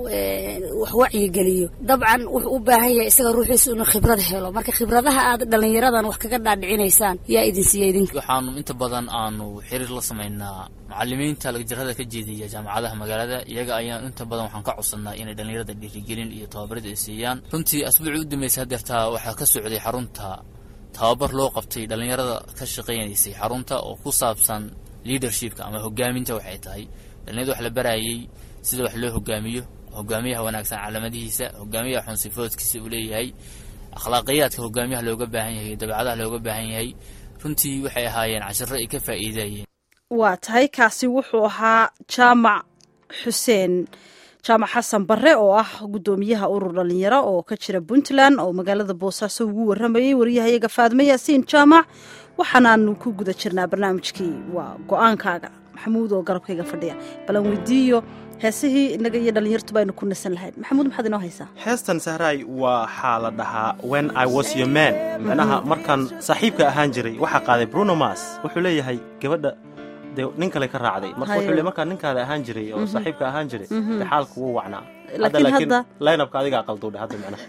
wax wacyigeliyo dabcan wuxuu u baahan yahay isaga ruuxiisu inuu khibrad helo marka khibradaha aad dhalinyaradan wax kaga dhaadhicinaysaan yaa idin siiya idinka waxaanu inta badan aanu xiriir la samaynaa macalimiinta lagjarada ka jeediya jaamacadaha magaalada iyaga ayaan inta badan waxaan ka codsanaa inay dhalinyarada dhiirigelin iyo tababarada ay siiyaan runtii asbuucii u dambeysay hadeertaa waxaa ka socday xarunta tababar loo qabtay dhalinyarada ka shaqaynaysay xarunta oo ku saabsan leadershipka ama hogaaminta waxay tahay dhalinyarada wax la barayay sida wax loo hogaamiyo hogaamiyaha wanaagsan calaamadihiisa hogaamiyaha xunsifoodkiisa uu leeyahay akhlaaqiyaadka hogaamiyaha looga baahan yahay dabeecadaha looga baahan yahay runtii waxay ahaayeen cashiro ay ka faa'iidayeen waa tahay kaasi wuxuu ahaa jaamac xuseen jaamac xasan bare oo ah guddoomiyaha urur dhalinyaro oo ka jira puntland oo magaalada boosaaso ugu waramayay waryahayaga faadme yaasiin jaamac waxaanaanu ku guda jirnaa barnaamijkii waa go-aankaaga maxamuud oo garabkayga fadhiya balan weydiiyo heesihii inaga iyo dhalinyartuba aynu ku nasan lahayd maxamuud maxaad inoo haysaa heestan sahraay waxaa la dhahaa when i was your man macnaha markaan saaxiibka ahaan jiray waxaa qaaday bruno mas wuxuu leeyahay gabadha dee nin kale ka raacday marka wuxuu le markaa ninkaada ahaan jiray oo saaxiibka ahaan jiray dee xaalka wuu wacnaa hadda laakiin laynabka adigaa qalduudhe hadda macnaha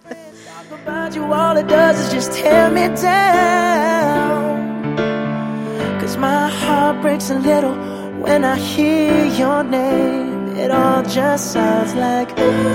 about you, all it does is just tear me down. Cause my heart breaks a little when I hear your name. It all just sounds like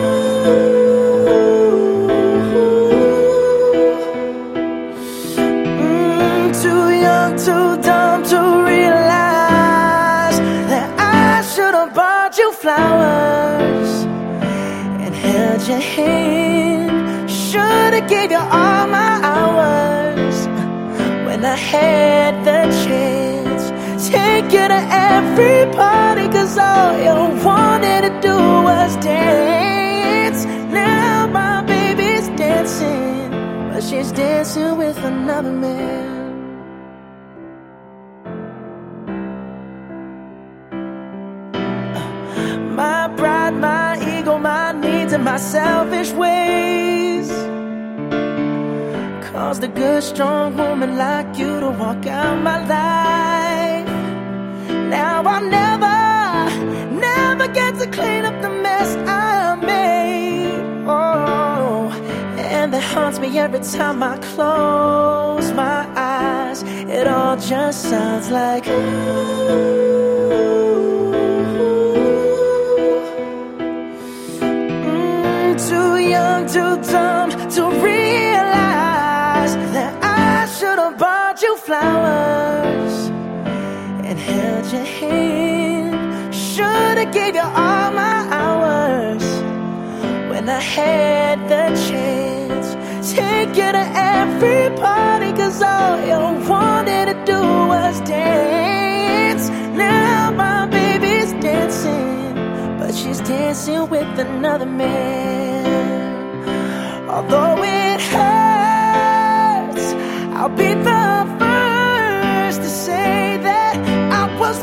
mm, too young, too dumb to realize that I should have bought you flowers and held your hand. Should've gave you all my hours when I had the chance. Take you to every party, cause all you wanted to do was dance. Now my baby's dancing, but she's dancing with another man. My pride, my ego, my needs, and my selfish ways lost a good, strong woman like you to walk out my life. Now I'll never, never get to clean up the mess I made. Oh, and that haunts me every time I close my eyes. It all just sounds like Mm, too young, too dumb to realize that I should have bought you flowers and held your hand. Should have gave you all my hours when I had the chance. Take you to every party, cause all you wanted to do was dance. Now my baby's dancing, but she's dancing with another man. Although it hurts, I'll be the first to say that I was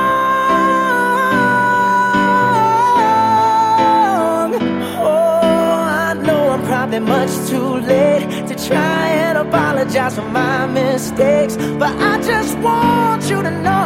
wrong. Oh, I know I'm probably much too late to try and apologize for my mistakes, but I just want you to know.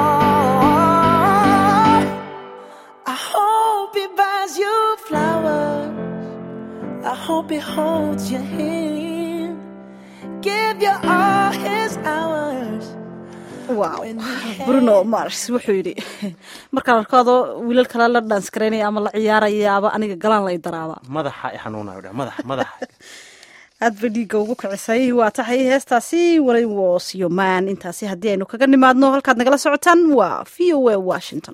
I hope he buys you flowers. I hope he holds your hand. Give you all his hours. wow bruno mars wuxuu yidhi markaan arkaado wiilal kale la dhans garaynaya ama la ciyaarayaaba aniga galaan lay daraaba madaxa i xanuunayo dhe madax madax aad ba dhiigga ugu kicisay waa tahay heestaasi wali was yoman intaasi haddii aynu kaga nimaadno halkaad nagala socotaan waa v o a washington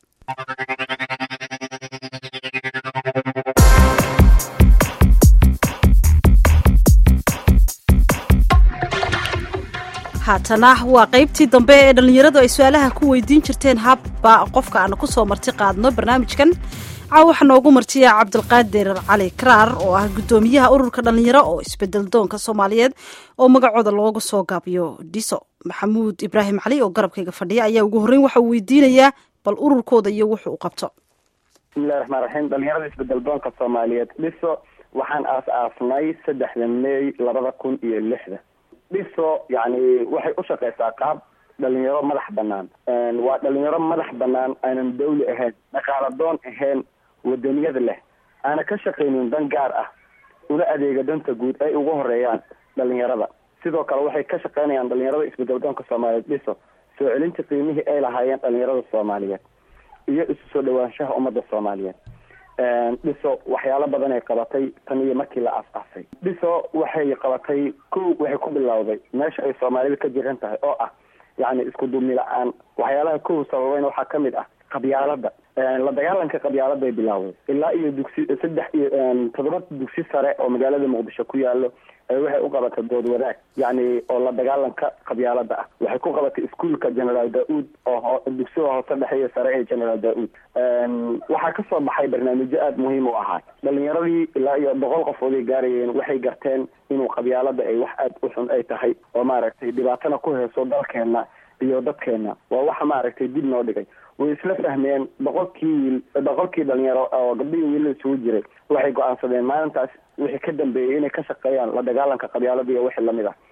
haatana waa qaybtii dambe ee dhallinyaradu ay su-aalaha ku weydiin jirteen habba qofka aanu kusoo marti qaadno barnaamijkan caawa waxaa noogu martiya cabdilqaadir cali karaar oo ah guddoomiyaha ururka dhallinyaro oo isbedel doonka soomaaliyeed oo magacooda loogu soo gaabiyo dhiso maxamuud ibraahim cali oo garabkayga fadhiya ayaa ugu horreyn waxa uu weydiinayaa bal ururkooda iyo wuxuu u qabto bismillahi raxmaan raxiim dhalinyarada isbedel doonka soomaaliyeed dhiso waxaan aas aasnay saddexda meey labada kun iyo lixda dhiso yani waxay u shaqeysaa qaab dhalinyaro madax banaan waa dhalinyaro madax banaan aanan dawli ahayn dhaqaala doon ahayn wadaniyada leh aana ka shaqaynin dan gaar ah una adeega danta guud ay ugu horeeyaan dhalinyarada sidoo kale waxay ka shaqeynayaan dhalinyarada isbedel doonka soomaaliyeed dhiso soo celinta qiimihii ay lahaayeen dhalinyarada soomaaliyeed iyo isu soo dhawaanshaha ummadda soomaaliyeed dhiso waxyaalo badan ay qabatay tan iyo markii la aas-aasay dhiso waxay qabatay kow waxay ku bilowday meesha ay soomaalida ka jiran tahay oo ah yacni isku duubni la-aan waxyaalaha kow sababeyn waxaa kamid ah qabyaalada la dagaalanka qabyaaladay bilaawday ilaa iyo dugsi saddex iyo toddoba dugsi sare oo magaalada muqdisho ku yaalo waxay u qabatay dood wadaag yacni oo la dagaalanka qabyaalada ah waxay ku qabatay iskuolka generaal da-uud oo dugsiga hoose dhexe iyo sare ee generaal da-uud waxaa kasoo baxay barnaamijyo aada muhiim u ahaa dhalinyaradii ilaa iyo boqol qofood ay gaarayeen waxay garteen inuu qabyaalada ay wax aada u xun ay tahay oo maaragtay dhibaatana ku heeso dalkeena iyo dadkeena waa waxa maaragtay dib noo dhigay way isla fahmeen boqolkii wiil boqolkii dhalinyaro oo gabdhihii wiilal isugu jiray waxay go-aansadeen maalintaas wixii ka dambeeyey inay ka shaqeeyaan la dagaalanka qabyaalada iyo wixii lamid ah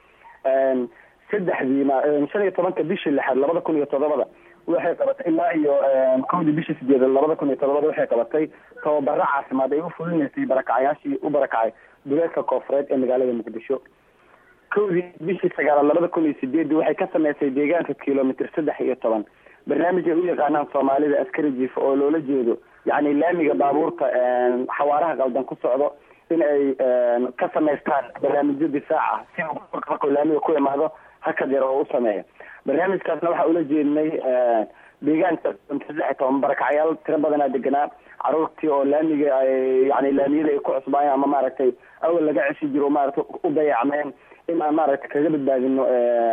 saddexdii ma shan iyo tobanka bishii lixaad labada kun iyo toddobada waxay qabatay ilaa iyo kowdii bishii sideedad labada kun iyo toddobada waxay qabatay tababaro caafimaad ay u fulinaysay barakacayaashii u barakacay duleedka koofureed ee magaalada muqdisho kowdii bishii sagaalaad labada kun iyo sideedii waxay ka sameysay deegaanka kilomitr saddex iyo toban barnaamij ay u yaqaanaan soomaalida askari jiif oo loola jeedo yacni laamiga baabuurta xawaaraha qaldan ku socdo in ay ka samaystaan barnaamijyo difaac ah si markuu laamiga ku imaado hakad yar oo u sameeya barnaamijkaasna waxaa ula jeednay deegaanka saddex iyo toban barakacyaal tiro badanaa deganaa caruurtii oo laamiga ay yani laamiyada ay ku cusbaayeen ama maaragtay awal laga ceshi jiro maaragtay u dayacmeen in aan maaragtay kaga badbaadino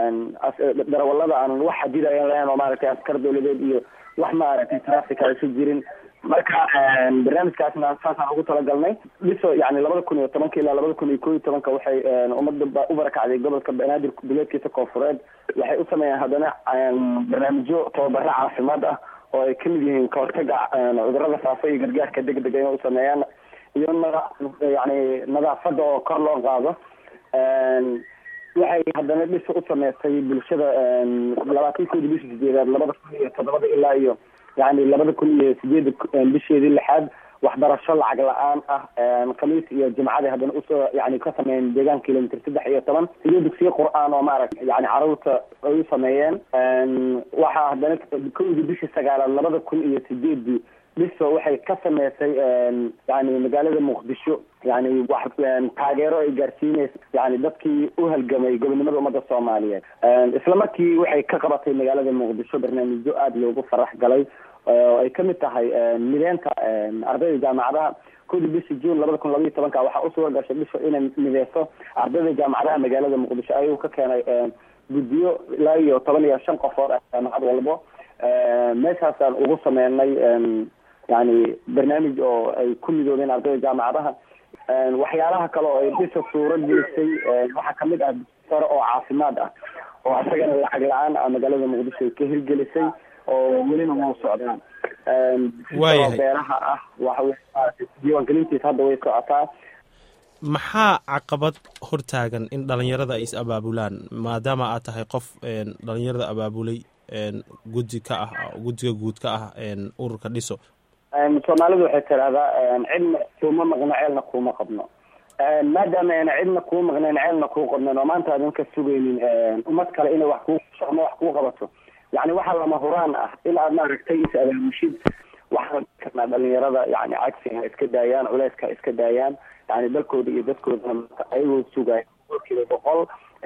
darawalada aanan wax xadidayan lahayn oo maaragtay askar dawladeed iyo wax maaragtay traffic aysa jirin marka barnaamijkaasna saasaan ugu talagalnay dhiso yani labada kun iyo tobanka ilaa labada kun iyo koo iyo tobanka waxay ummadda u barakacday gobolka banaadir duleedkiisa koonfureed waxay u sameeyeen haddana barnaamijyo tababaro caafimaad ah oo ay kamid yihiin kahortaga cudurada faafa iyo gargaarka degdega inay u sameeyaan iyo nada yani nadaafada oo kor loo qaado waxay haddana dhisa u sameysay bulshada labaatankoodi bishii sideedaad labada kun iyo toddobada ilaa iyo yani labada kun iyo sideeda bisheedii lixaad waxbarasho lacag la-aan ah khamiis iyo jimcada haddana usoo yani ka sameeyeen deegaan kilomitr saddex iyo toban iyo dugsiyo qur-aan oo maaragta yani caruurta ay u sameeyeen waxaa haddana kowdii bishii sagaalaad labada kun iyo sideedii dhiso waxay ka sameysay yani magaalada muqdisho yani wax taageero ay gaarsiineysa yani dadkii u halgamay gobonimada ummadda soomaaliyeed isla markii waxay ka qabatay magaalada muqdisho barnaamijyo aada loogu farax galay oo ay kamid tahay mideenta ardayda jaamacadaha kowdii bishii june labada kun labaiyo tobanka waxaa usuura gashay dhisho inay mideyso ardayda jaamacadaha magaalada muqdisho ayuu ka keenay guddiyo ilaa iyo toban iyo shan qofood ah jaamacad walbo meeshaasaan ugu sameynay yani barnaamij oo ay ku midoobeen ardayda jaamacadaha waxyaalaha kale oo ay dhisa suuro gelisay waxaa kamid ah sare oo caafimaad ah oo isagana lacag la-aan ah magaalada muqdisho ay ka hirgelisay oo welina wau socdaan waayahay beeraha ah waxa diiwaangelintiisa hadda way socotaa maxaa caqabad hortaagan in dhalinyarada ay is abaabulaan maadaama aad tahay qof dhalinyarada abaabulay guddi ka ah guddiga guud ka ah ururka dhiso soomaalidu waxay tidahdaa cidna kuuma maqno ceelna kuuma qabno maadaama ayna cidna kuu maqnayn ceelna kuu qabnayn oo maanta aadan ka sugaynin ummad kale inay wax kuu ama wax kuu qabato yani waxaa lama huraan ah in aad maaragtay is abaamushid waxaan karnaa dhalinyarada yani cagsi ha iska daayaan culeyska ha iska daayaan yani dalkooda iyo dadkoodana ayagoo sugaya boqolkiiba boqol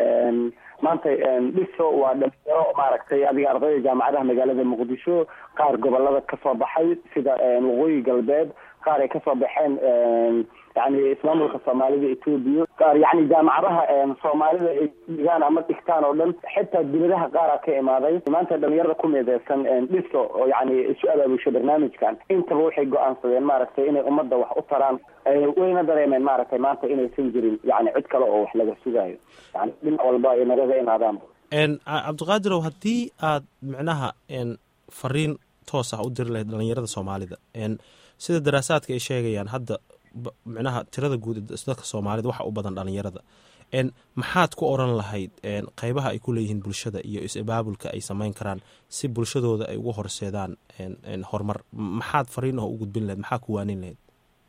maanta dhiso waa dhalinyaro maaragtay adiga ardayda jaamacadaha magaalada muqdisho qaar gobolada kasoo baxay sida waqooyi galbeed qaar ay kasoo baxeen yani ismaamulka soomaalida etoobiya qaar yani jaamacadaha soomaalida ay dhigaan ama dhigtaan oo dhan xitaa dibadaha qaara ka imaaday maanta dhalinyarada ku mideysan dhiso oo yani isu abaabusho barnaamijkan intaba waxay go-aansadeen maaragtay inay ummadda wax u taraan wayna dareemeen maaragtay maanta inaysan jirin yani cid kale oo wax laga sugayo yani dhinac walba ay nagaga imaadaan cabdiqaadirow haddii aad micnaha fariin toos ah u diri lahayd dhalinyarada soomaalida sida daraasaadka ay sheegayaan hadda micnaha tirada guud dadka soomaalida waxa u badan dhalinyarada maxaad ku oran lahayd qeybaha ay ku leeyihiin bulshada iyo is-abaabulka ay sameyn karaan si bulshadooda ay ugu horseedaan horumar maxaad fariin oo u gudbin lahayd maxaa ku waanin lahayd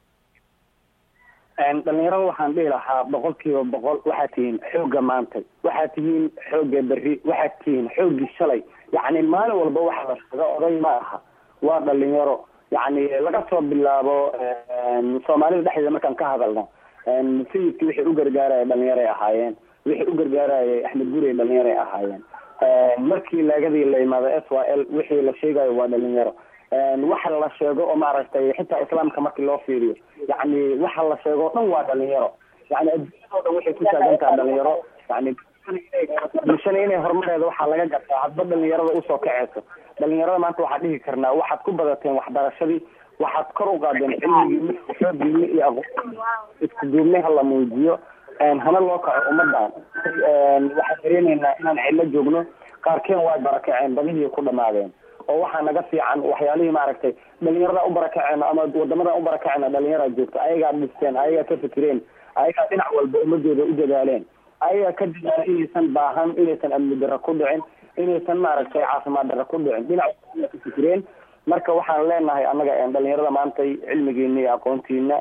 dhalinyarada waxaan dhihi lahaa boqol kiiba boqol waxaad tihiin xoogga maanta waxaad tihiin xoogga berri waxaad tihiin xooggii shalay yacni maalin walba waxa la sheega oday ma aha waa dhalinyaro yani laga soo bilaabo soomaalida dhexdeeda markaan ka hadalno sayidkii wixii u gargaaraya dhalinyaray ahaayeen wixii u gargaarayay axmed gurey dhalinyaray ahaayeen markii laagadii la yimaado s y l wixii la sheegayo waa dhalinyaro waxa la sheego oo maaragtay xitaa islaamka markii loo fiiriyo yani waxa la sheego o dhan waa dhalinyaro yani adduunyado dhan waxay ku taagan taha dhalinyaro yani bulshana inay horumareeda waxaa laga gartaa hadba dhalinyarada usoo kaceyso dhalinyarada maanta waxaa dhihi karnaa waxaad ku badateen waxbarashadii waxaad kor u qaadeen cilmigii xoogiini iyo aqoon isku duubnay hala muujiyo hana loo kaco ummadan waxaan dareeneynaa inaan cidlo joogno qaarkeen waa barakaceen badihii ku dhamaadeen oo waxaa naga fiican waxyaalihii maaragtay dhalinyarada u barakaceyna ama wadamadan u barakaceyna dhalinyara joogto ayagaa dhisteen ayagaa ka fikireen ayagaa dhinac walba ummadooda u dadaaleen ayagaa ka dadaala inaysan baahan inaysan amni daro ku dhicin inaysan maaragtay caafimaad daro ku dhicin dhinac ka fikireen marka waxaan leenahay annaga dhalinyarada maantay cilmigiina iyo aqoontiina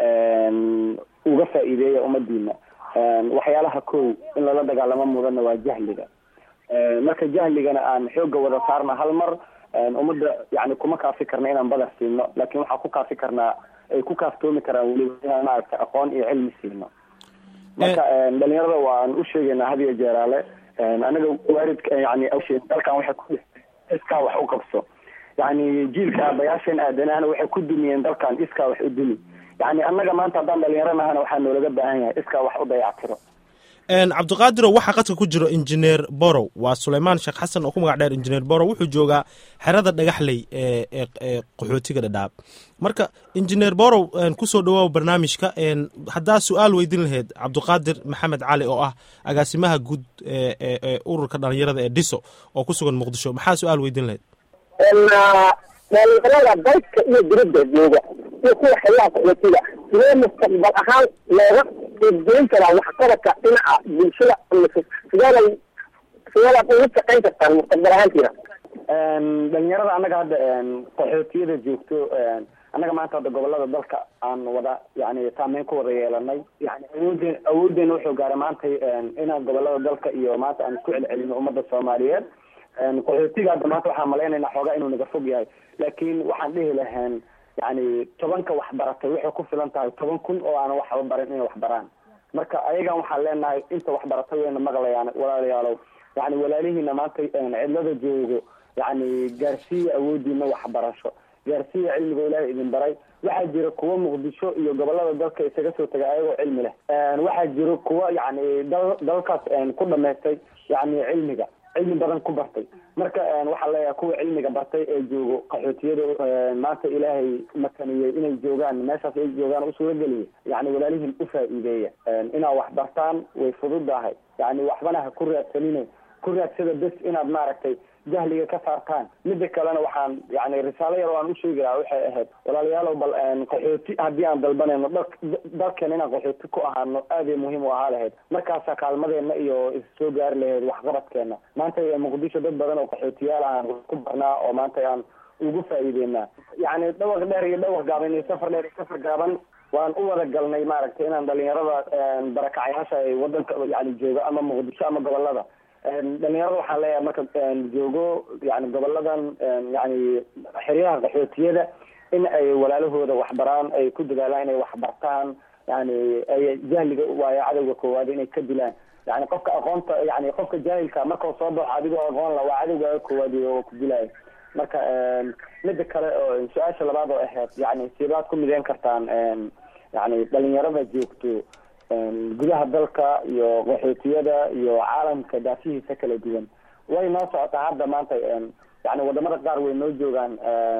uga faa'iideeya ummadiina waxyaalaha kow in lala dagaalamo mudana waa jahliga marka jahligana aan xooga wada saarna hal mar ummadda yani kuma kaafi karna inaan badar siino laakin waxaan ku kaafi karnaa ay ku kaaftoomi karaan weliba inaan maaragtay aqoon iyo cilmi siino marka dhalinyarada waan u sheegaynaa had iyo jeeraale anaga waaridka yani dalkan waxay ku iskaa wax u qabso yani jiilka aabayaasheen aadanahana waxay ku dumiyeen dalkan iskaa wax u dumi yani annaga maanta haddaan dhalinyaro nahana waxaa noolaga baahan yahay iskaa wax u dayactiro cabdiqaadirow waxaa qadka ku jiro injineer borow waa suleymaan sheekh xasan oo ku magac dheer injineer borow wuxuu joogaa xerada dhagaxley ee ee qaxootiga dhadhaab marka injineer borow kusoo dhawaaw barnaamijka haddaa su-aal weydin lahayd cabdiqaadir maxamed cali oo ah agaasimaha guud ee ururka dhalinyarada ee dhiso oo ku sugan muqdisho maxaa su-aal weydin lahayd dhalinyarada dalka iyo dibadda jooga iyo kuwa xeeyaha qaxootiga sidee mustaqbal ahaan looga dhiirgelin karaa waxqabadka dhinaca bulshada sideeday sideedaad ugu shaqayn kartaan mustaqbal ahaantiina dhalinyarada annaga hadda qaxootiyada joogto annaga maanta hadda gobolada dalka aan wada yani saameyn ku wada yeelanay yani awoodeen awoodeena wuxuu gaaray maanta inaan gobolada dalka iyo maanta aan isku celcelino ummadda soomaaliyeed qaxootiga hadda maanta waxaan malaynaynaa xoogaa inuu naga fog yahay laakiin waxaan dhihi lahayn yani tobanka waxbaratay waxay ku filan tahay toban kun oo aanan waxba barin inay wax baraan marka ayagan waxaan leenahay inta waxbaratay wayna maqlayaan walaalayaalow yani walaalihiina maanta cidlada joogo yani gaarsiiya awoodiina waxbarasho gaarsiiya cilmiga ilaahay idin baray waxaa jira kuwa muqdisho iyo gobolada dalka isaga soo tegay ayagoo cilmi leh waxaa jira kuwa yani dal dalkaas ku dhamaystay yani cilmiga cilmi badan ku bartay marka waxaa leeyahay kuwa cilmiga bartay ee joogo qaxootiyada maanta ilaahay makaniyey inay joogaan meeshaas ay joogaan usuurageliyay yani walaalihiin ufaa-iideeya inaad wax bartaan way fududahay yani waxbana ha ku raadsanine ku raadsada bes inaad maaragtay jahliga ka saartaan mida kalena waxaan yani risaalo yar oo aan usheegi lahaa waxay ahayd walaalayaalow bal qaxooti haddii aan dalbanayno dal dalkeena inaan qaxooti ku ahaano aaday muhiim u ahaa lahayd markaasaa kaalmadeena iyo issoo gaari lahayd waxqabadkeena maanta muqdisho dad badan oo qaxootiyaal aan ku barnaa oo maanta aan ugu faa'iideynaa yani dhawaq dheer iyo dhawaq gaaban iyo safar dheer iyo safar gaaban waan u wada galnay maaragtay inaan dhalinyarada barakacayaasha ay wadanka yani joogo ama muqdisho ama gobolada dhalinyarada waxaan leeyahay marka joogo yani goboladan yani xeryaha qaxootiyada in ay walaalahooda waxbaraan ay ku dadaalaan inay waxbartaan yani ay jahliga waayo cadowga koowaad inay ka dilaan yani qofka aqoonta yani qofka jaahilka markau soo baxo adigoo aqoon la waa cadowgaaga koowaad oo ku dilaayo marka mida kale oo su-aasha labaad oo ahayd yani sibaad ku mideyn kartaan yani dhalinyarada joogto gudaha dalka iyo qaxootiyada iyo caalamka daafihiisa kala duwan way noo socotaa hadda maanta yani wadamada qaar way noo joogaan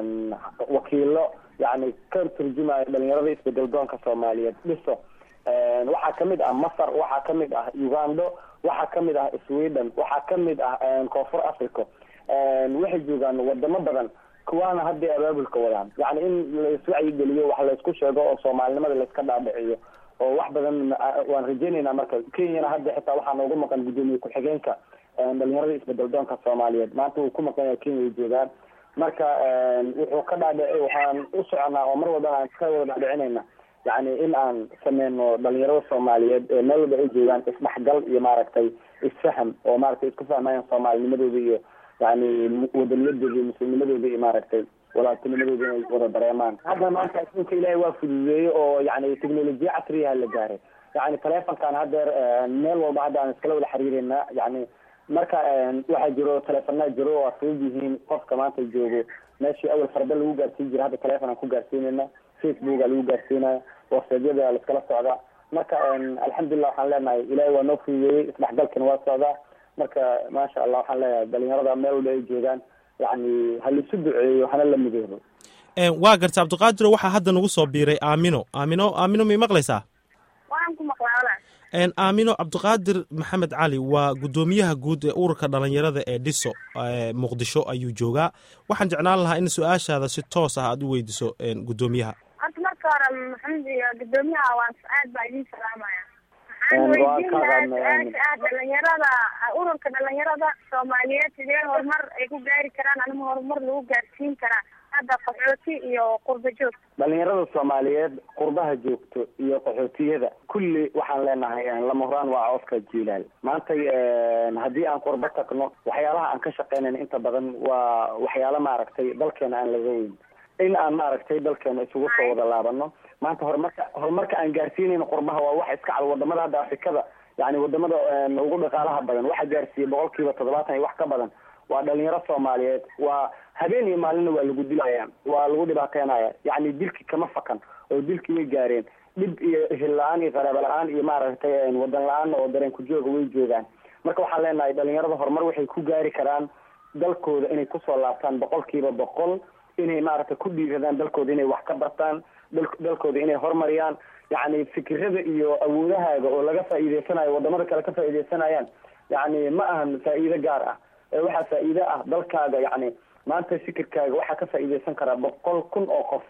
wakiilo yani ka turjumaya dhalinyarada isbedel doonka soomaaliyeed dhiso waxaa kamid ah masar waxaa kamid ah ugando waxaa kamid ah sweden waxaa kamid ah koonfur africa waxay joogaan wadamo badan kuwaana hadday abaabulka wadaan yani in laiswacyigeliyo wax laysku sheego oo soomaalinimada layska dhaadhiciyo oo wax badan waan rajeynaynaa marka kenyana hadda xitaa waxaa noogu maqan guddoomiye ku-xigeenka dhalinyarada isbedel doonka soomaaliyeed maanta wuu ku maqan yahay kenya ay joogaan marka wuxuu ka dhaadhici waxaan u soconaa oo mar walbana aan ka wada dhaadhicinayna yani in aan sameyno dhalinyarada soomaaliyeed ee meel walba ay joogaan isdhexgal iyo maaragtay isfaham oo maaragtay isku fahmayaan soomaalinimadooda iyo yani wadaniyadooda iyo muslimnimadooda iyo maaragtay walaaltinimadooda inay wada dareemaan hadda maanta adduunka ilaahay waa fududeeyey oo yani technolojiya casriyaha la gaaray yani telefonkan haddeer meel walba hadda aan iskala wada xiriireynaa yani marka waxaa jiro telefonaa jiro oo fudud yihiin qofka maanta joogo meeshii awal farda lagu gaarsiin jira hadda telefon aan ku gaarsiinayna facebooka lagu gaarsiinaya whatsappyada laiskala socdaa marka alxamdulilah waxaan leenahay ilaahay waa noo fududeeyey isdhexgalkana waa socdaa marka maasha allah waxaan leeyahay dhalinyarada meel walba ay joogaan yani ha laisu duceeyo hana la midoobo waa garta cabdiqaadiro waxaa hadda nagu soo biiray aamino aamino aamino may maqlaysaa waan ku maqlaa aamino cabdiqaadir maxamed cali waa guddoomiyaha guud ee ururka dhalinyarada ee dhiso muqdisho ayuu joogaa waxaan jeclaan lahaa in su-aashaada si toos ah aad u weydiso guddoomiyaha horta marka hore maxamed iyo guddoomiyaha waan aad baa idin salaamaya waxaan weydiin lahaa su-aasha ah dhalinyarada ururka dhalinyarada soomaaliyeed sidee horumar ay ku gaari karaan anima horumar lagu gaarsiin karaa hadda qaxooti iyo qurba joog dhalinyarada soomaaliyeed qurbaha joogto iyo qaxootiyada kulli waxaan leenahay lama horaan waa cooska jiilaal maanta haddii aan qurbo tagno waxyaalaha aan ka shaqeynayn inta badan waa waxyaalo maaragtay dalkeena aan laga weyn in aan maaragtay dalkeena isugu soo wada laabano maanta horumarka horumarka aan gaarsiinayno qurbaha waa wax iska cad wadamada hadda afrikada yani wadamada ugu dhaqaalaha badan waxa gaarsiiyey boqol kiiba toddobaatan iyo wax ka badan waa dhalinyaro soomaaliyeed waa habeen iyo maalinna waa lagu dilaya waa lagu dhibaateynaya yani dilki kama fakan oo dilki way gaareen dhib iyo hil la-aan iyo qaraabo la-aan iyo maaragtay wadan la-aanna oo dareen ku jooga way joogaan marka waxaan leenahay dhalinyarada horumar waxay ku gaari karaan dalkooda inay kusoo laabtaan boqol kiiba boqol inay maaragtay ku dhiiradaan dalkooda inay wax ka bartaan dalkooda inay horumariyaan yani fikirada iyo awoodahaaga oo laga faa'iideysanayo wadamada kale ka faa'iideysanayaan yani ma ahan faa'iido gaar ah waxaa faa'iide ah dalkaaga yani maanta fikirkaaga waxaa ka faa'iideysan karaa boqol kun oo qof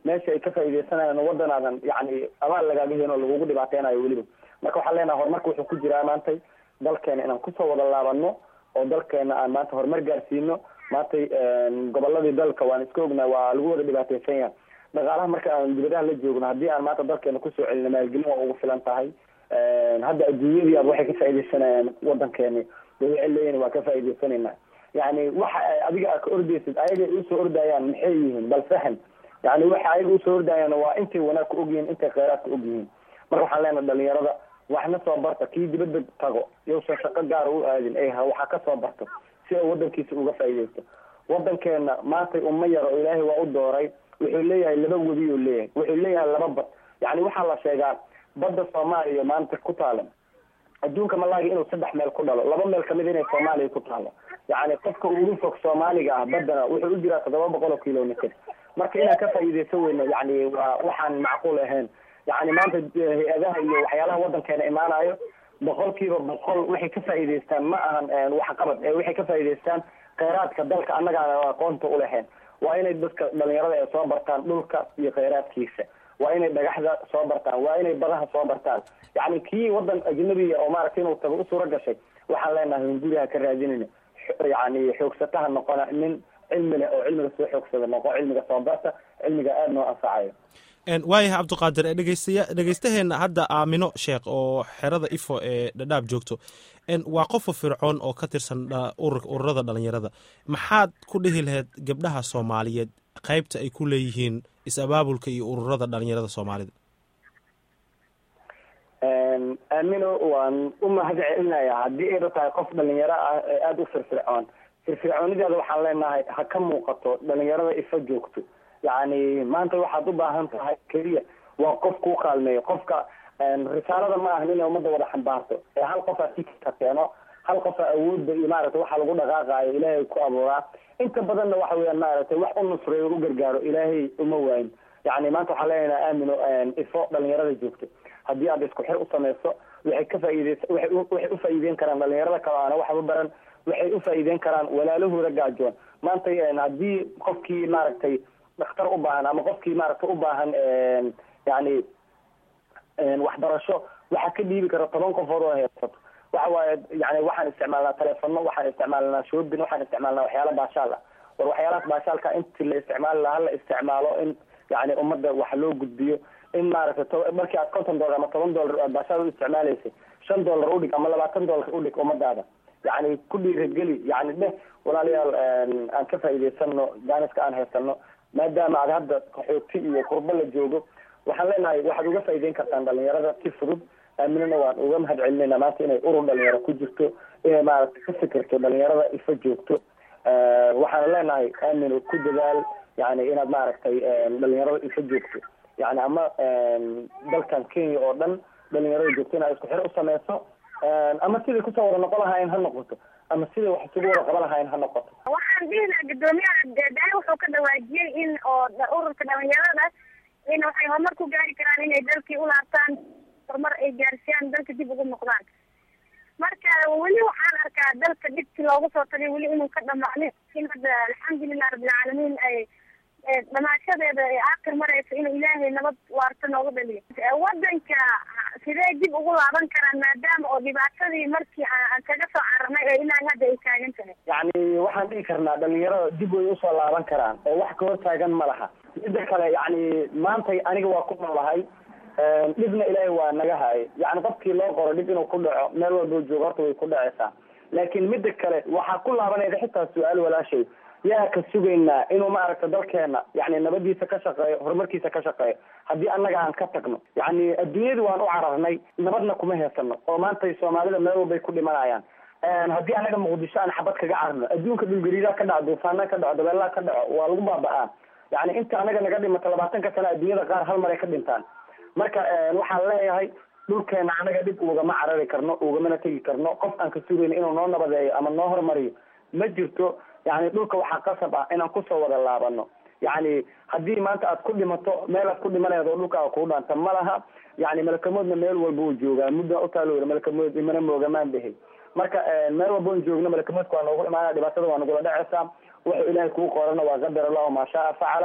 meesha ay ka faa'iideysanayaan wadan aadan yani abaal lagaaga helin oo lagugu dhibaateynayo weliba marka waxaan leenahay horumarka wuxuu ku jiraa maantay dalkeena inaan kusoo wada laabano oo dalkeena aan maanta horumar gaarsiino maantay goboladii dalka waan iska ognahay waa lagu wada dhibaateysan yahay dhaqaalaha marka aan dibadaha la joogno haddii aan maanta dalkeena kusoo celino maalgelin waa ugu filan tahay hadda adduunyadii aad waxay ka faa'iideysanayaan wadankeeni waxay leeyihin waa ka faa'iideysanayna yani waxa adiga aad ka ordeysid ayaga usoo ordayaan maxay yihiin bal fahan yani waxa ayaga usoo ordayaan waa intay wanaag ka ogyihiin intay kheyraadka ogyihiin marka waxaan leenahay dhalinyarada waxna soo barta kii dibadda tago yousan shaqo gaara u aadin ee waxa ka soo barto si ay wadankiisa uga faa'iideysto wadankeena maantay uma yaro oo ilaahay waa u dooray wuxuu leeyahay laba webi uu leeyahay wuxuu leeyahay laba bad yani waxaa la sheegaa badda soomaaliya maanta ku taala adduunka malaaga inuu saddex meel ku dhalo laba meel kamid inay soomaaliya ku taalo yani qofka ugu fog soomaaliga ah baddana wuxuu u jiraa toddoba boqol oo kilomitr marka inaan ka faa'iideysan weyno yani waa waxaan macquul ahayn yani maanta hay-adaha iyo waxyaalaha wadankeena imaanayo boqol kiiba boqol waxay ka faa'iideystaan ma ahan waxqabad ee waxay ka faa'iideystaan kheyraadka dalka annaga aan aqoonta uleheen waa inay dadka dhalinyarada ay soo bartaan dhulka iyo kheyraadkiisa waa inay dhagaxda soo bartaan waa inay badaha soo bartaan yani kii wadan ajnabiya oo maaragtay inuu tago u suura gashay waxaan leenahay hunguriha ka raadinayna yani xoogsataha noqona nin cilmi leh oo cilmiga soo xoogsada noqo cilmiga soo barta cilmiga aada noo anfacayo waayahay cabdiqaadir dhegeystayaa dhegeystaheena hadda aamino sheekh oo xerada ifo ee dhadhaab joogto waa qofa fircoon oo ka tirsan ururada dhalinyarada maxaad ku dhihi lahayd gabdhaha soomaaliyeed qaybta ay ku leeyihiin is-abaabulka iyo ururada dhalinyarada soomaalida aamino waan u mahad celinayaa haddii ayba tahay qof dhalinyaro ah ee aada u firfircoon firfircoonideeda waxaan leenahay ha ka muuqato dhalinyarada ifa joogto yani maanta waxaad u baahan tahay keliya waa qof kuu kaalmeeyo qofka risaalada ma ahan inay ummadda wada xambaarto ee hal qofaa fikirka keeno hal qofaa awoodda iyo maaragtay waxa lagu dhaqaaqaayo ilaahay ku abuuraa inta badanna waxa weeyaan maaragtay wax u nusreeyo u gargaaro ilaahay uma waayin yani maanta waxaan leenahay aamino ifo dhalinyarada joogto haddii aad isku xir u samayso waxay ka faa'iideysa waxay waxay u faa'iideyn karaan dhalinyarada kale aana waxba baran waxay u faa'iideyn karaan walaalahooda gaajoon maanta haddii qofkii maaragtay dhakhtar u baahan ama qofkii maaragtay u baahan yani waxbarasho waxaa ka dhiibi kara toban qofood oo heesato waxa waaye yani waxaan isticmaalnaa telefono waxaan isticmaalnaa shoobin waxaan isticmaalnaa waxyaala baashaal ah war waxyaalahaas baashaalka inti la isticmaali lahaa la isticmaalo in yani ummadda wax loo gudbiyo in maaragtay markii aad konton dollar ama toban dollar aad baashaal u isticmaalaysay shan dollar udhig ama labaatan dollar udhig ummadaada yani ku dhiirageli yani dheh walaalayaal aan ka faa'iideysano jaaniska aan haysano maadaama aad hadda qaxooti iyo qurbo la joogo waxaan leenahay waxaad uga faa'iideyn kartaan dhalinyarada si fudud aaminana waan uga mahad celinayna maanta inay urur dhalinyaro ku jirto inay maaragtay ka fikirto dhalinyarada ifa joogto waxaan leenahay aamino ku dadaal yani inaad maaragtay dhalinyarada ifa joogto yani ama dalkan kenya oo dhan dhalinyarada joogto inaad isku xir u sameyso ama siday kusoo wada noqon lahaayeen ha noqoto ama siday wax isugu wada qaban lahaayeen ha noqoto waxaan dhihi lahaa guddoomiyaha daai wuxuu ka dhawaajiyey in oo ururka dhalinyarada in waxay horumar ku gaari karaan inay dalkii u laabtaan horumar ay gaarsiyaan dalka dib ugu noqdaan marka weli waxaan arkaa dalka dhibkii loogu soo tagay weli inuu ka dhamaanin in hadda alxamdulilah rabbilcaalamiin ay dhamaashadeeda ee aakhir maraysa inuu ilaahay nabad waarta noogu dhaliyo wadanka sidee dib ugu laaban karaan maadaama oo dhibaatadii markii aan kaga soo cararnay ee ilaa hadda ay taagan tahay yani waxaan dhihi karnaa dhalinyarada dib way usoo laaban karaan oo wax ka hor taagan ma laha midda kale yani maantay aniga waa ku noolahay dhibna ilaahay waa naga hayay yani qofkii loo qoro dhib inuu ku dhaco meel walboo joogo horta way ku dhacaysaa laakiin midda kale waxaa ku laabanayda xitaa su-aal walaashay yaa ka sugaynaa inuu maaragta dalkeena yani nabadiisa ka shaqeeyo horumarkiisa ka shaqeeyo haddii annaga aan ka tagno yani adduunyada waan u cararnay nabadna kuma heesano oo maantay soomaalida meel walbay ku dhimanayaan haddii annaga muqdisho aan xabad kaga cararno adduunka dhulgariidaa ka dhaco duufaana ka dhaco dabeelaa ka dhaco waa lagu baaba-aa yani inta anaga naga dhimato labaatanka sano adduunyada qaar hal mar ay ka dhintaan marka waxaan leeyahay dhulkeena anaga dhib ugama carari karno ugamana tegi karno qof aan ka sugayno inuu noo nabadeeyo ama noo horumariyo ma jirto yani dhulka waxaa qasab ah inaan kusoo wada laabano yani haddii maanta aad ku dhimato meel aad ku dhimanayad oo dhulkaaga kuu dhaanta ma laha yani malakamoodna meel walba uu joogaa mudda utaalooda malakamood imana moogamaan behe marka meel walba on joogno malakamoodka waa noogu imaanaya dhibaatada waa nagula dhacaysaa wuxuu ilaahay kuu qorana waa qadar allahu maa shaa facala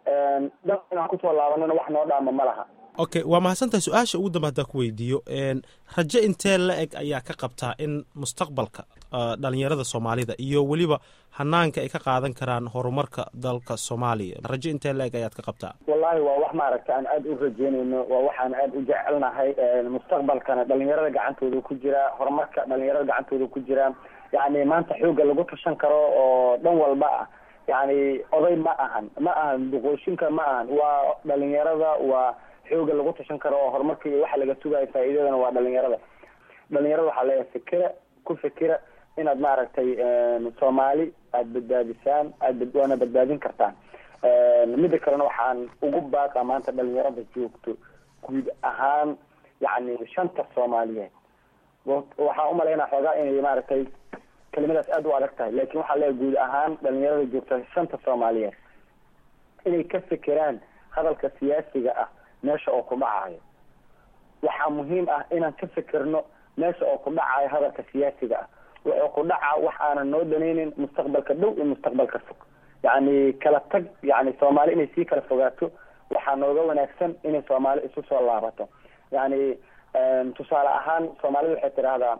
dal inaan kusoo laabanana wax noo dhaama ma laha okay waa mahadsantahay su-aasha ugu dambe haddaan ku weydiiyo rajo intee la eg ayaa ka qabtaa in mustaqbalka dhalinyarada soomaalida iyo weliba hanaanka ay ka qaadan karaan horumarka dalka soomaaliya rajo intee la eg ayaad ka qabtaa wallahi waa wax maaragta aan aada u rajeynayno waa waxaan aada u jecelnahay mustaqbalkana dhalinyarada gacantooda ku jira horumarka dhalinyarada gacantooda ku jira yacni maanta xooga lagu tashan karo oo dhan walba ah yacni oday ma ahan ma ahan duqooshinka ma ahan waa dhalinyarada waa xooga lagu tashan karo oo horumarka iyo waxa laga sugayo faa'iidadana waa dhalinyarada dhalinyarada waxaa leeyahay fikira ku fikira inaad maaragtay soomaali aada badbaadisaan aad waana badbaadin kartaan mida kalena waxaan ugu baaqa maanta dhalinyarada joogto guud ahaan yacni shanta soomaaliyeed waxaan umalaynaa xoogaa inay maaragtay kelimadaas aada u adag tahay lakin waxaa leeyahay guud ahaan dhalinyarada joogta shanta soomaaliyeed inay ka fikiraan hadalka siyaasiga ah meesha oo ku dhacayo waxaa muhiim ah inaan ka fikirno meesha oo ku dhacayo hadalka siyaasiga ah wuxuu ku dhacaa wax aanan noo danaynin mustaqbalka dhow iyo mustaqbalka fog yacni kala tag yacni soomaali inay sii kala fogaato waxaa nooga wanaagsan inay soomaali isu soo laabato yacni tusaale ahaan soomaalida waxay tidhaahdaa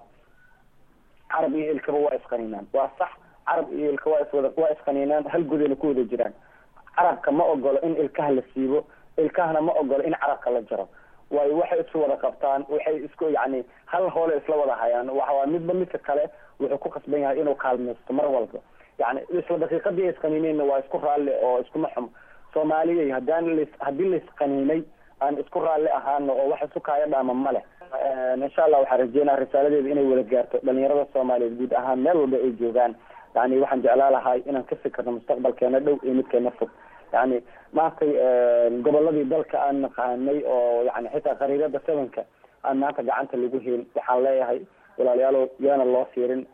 carab iyo ilkaba waa isqaniinaan waa sax carab iyo ilka waa iswada waa isqaniinaan hal godayna ku wada jiraan carabka ma ogolo in ilkaha la siibo ilkahana ma ogolo in carabka la jaro waayo waxay isu wada qabtaan waxay isku yacni hal hoole isla wada hayaan waxawaa midba midka kale wuxuu ku qasban yahay inuu kaalmaysto mar walba yacni isla daqiiqadii isqaniinayna waa isku raalli oo iskuma xumo soomaaliyay haddaan las haddii laisqaniinay aan isku raalli ahaano oo wax isu kaaya dhaama ma leh insha allah waxaan rajeynaa risaaladeeda inay wada gaarto dhalinyarada soomaaliyeed guud ahaan meel walba ay joogaan yani waxaan jeclaa lahay inaan ka fikirno mustaqbalkeena dhow iyo midkeena fog yani maantay goboladii dalka aan naqaanay oo yani xitaa khariirada sevenka aan maanta gacanta lagu helin waxaan leeyahay walaalayaalo yaana loo fiirin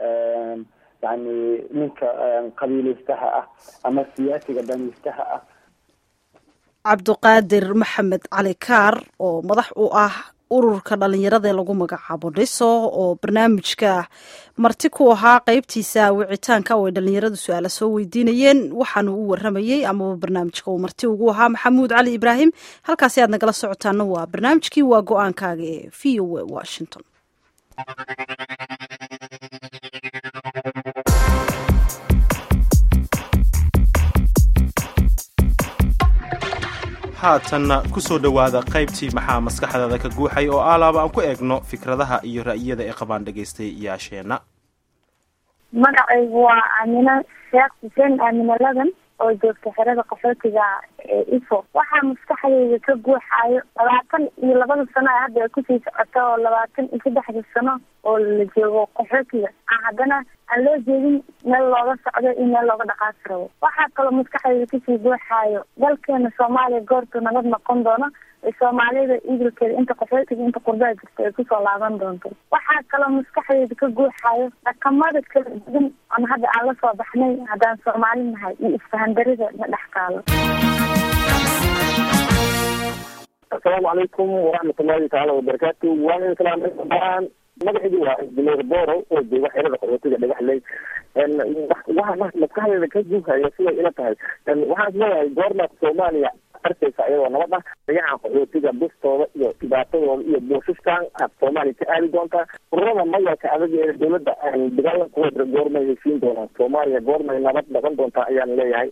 yani ninka qabiilaystaha ah ama siyaasiga daniistaha ah cabduqaadir maxamed cali kaar oo madax u ah ururka dhalinyarada ee lagu magacaabo dhiso oo barnaamijka marti ku ahaa qeybtiisa wicitaanka oo ay dhalinyaradu su-aala soo weydiinayeen waxaanu u waramayey amaba barnaamijka uu marti ugu ahaa maxamuud cali ibraahim halkaasi aad nagala socotaana waa barnaamijkii waa go-aankaaga ee v o a washington haatanna ku soo dhowaada qaybtii maxaa maskaxdaada ka guuxay oo alaaba aan ku eegno fikradaha iyo ra'yada ay qabaan dhegaystayaasheenna magacaygu waa aamina sheekh xuseen aamina ladan oo joogta xerada qaxootiga ee ifo waxaa maskaxdayda ka guuxaayo labaatan iyo labada sano ee hadda ay kusii socota oo labaatan iyo saddexda sano oo la joogo qaxootiga aan haddana aan loo jeedin meel looga socdo iyo meel looga dhaqaasi rabo waxaa kaloo maskaxdayda kasii guuxaayo dalkeena soomaaliya goortu nabad noqon doono ee soomaalida idilkeeda inta qaxootiga inta qurbaha jirta ay kusoo laaban doonto waxaa kaloo maskaxdayda ka guuxaayo dhaqamada kala duwan oon hadda aan la soo baxnay haddaan soomaali nahay iyo isfahandarida na dhex taalo asalaamu calaykum waraxmatullahi tacaala wabarakaatu waan islaam magacaydu waa injineer boro oo jooga xerada qaxootiga dhagaxley waxa maskaxdeeda ka guuhaya siday ila tahay waxaan isleeyahay goormaad soomaaliya arkaysa iyadoo nabad ah dayacan qaxootiga bustooda iyo dhibaatadooda iyo buushishkan aad soomaaliya ka aadi doontaa ururada mayalka adag ee dowladda dagaalankuwa goormay heshiin doonaan soomaaliya goormay nabad dhaqan doontaa ayaan leeyahay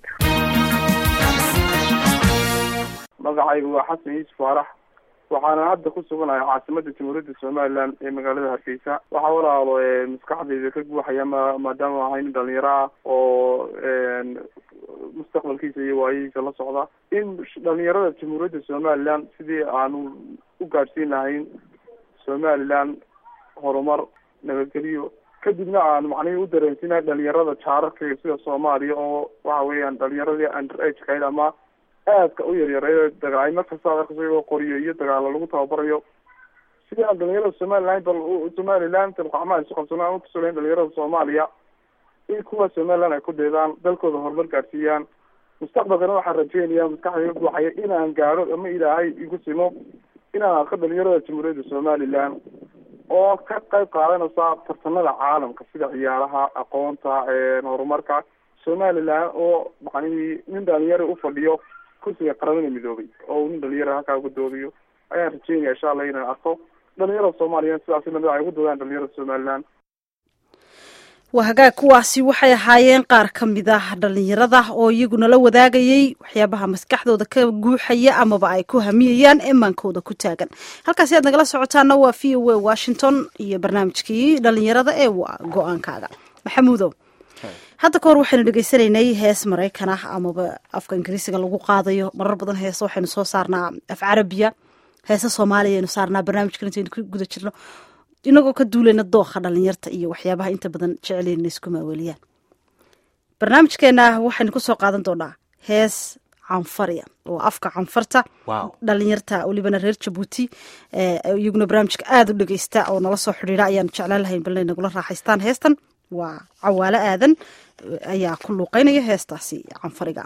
magacaygu waa xasan yuusuf faarax waxaana hadda ku suganahay caasimada jamhuuriyadda somaliland ee magaalada hargeysa waxaa walaalo maskaxdayda ka guuxaya ma maadaama ahay nin dhalinyaro ah oo mustaqbalkiisa iyo waayihiisa la socda in dhalinyarada jamhuuriyadda somaliland sidii aanu u gaadhsiin lahayn somaliland horumar nabadgelyo kadibna aan macnihii u dareensiinahay dhalinyarada jaararka sida soomaaliya oo waxa weeyaan dhalinyaradii under age kayd ama aadka u yaryareeyo dagaal markasta ad arkayso iyagoo qoriyo iyo dagaalo lagu tababarayo sidii aan dhalinyarada somaliland bal somaliland gacmaha isu qabsano aan utusulayn dhalinyarada soomaaliya in kuwa somaliland ay ku deedaan dalkooda horumar gaadhsiiyaan mustaqbalkana waxaan rajeynaya maskaxdayga guuxaya inaan gaadho ama ilaahay igu simo inaan arko dhalinyarada jamhuuriyadda somaliland oo ka qayb qaadanaysa tartanada caalamka sida ciyaaraha aqoonta horumarka somaliland oo macnihii nin dhalinyaro ufadhiyo kursiga qaramada midoobay oo nin dhalinyara halkaa uga doodayo ayaan rajeynaya insha allah inaan arko dhalinyarada soomaaliyeed sidaas lamid ay ugu doodaan dhalinyarada somaliland waa hagaag kuwaasi waxay ahaayeen qaar ka mid ah dhalinyarada oo iyaguna la wadaagayay waxyaabaha maskaxdooda ka guuxaya amaba ay ku hamiyayaan emaankooda ku taagan halkaasi aad nagala socotaana waa v o a washington iyo barnaamijkii dhalinyarada ee waa go-aankaaga maxamuudow hadda ka hor waxaynu dhegeysanaynay hees maraykan ah amaba afka ingiriisiga lagu qaadayo marar badan heese waxaynu soo saarnaa af carabiya heese soomaaliya aynu saarnaa barnaamijkan intaynu ku guda jirno inagoo ka duulayna dooqa dhalinyarta iyo waxyaabaha inta badan jeclayna isku maaweeliyaan barnaamijkeena waxaynu kusoo qaadan doonaa hees canfariya oo afka canfarta dhalinyarta welibana reer jabuuti iyaguna barnaamijka aada u dhegeysta oo nala soo xidhiira ayaanu jeclaan lahayn balna nagula raaxaystaan heestan waa cawaalo aadan ayaa ku luuqeynaya heestaasi canfariga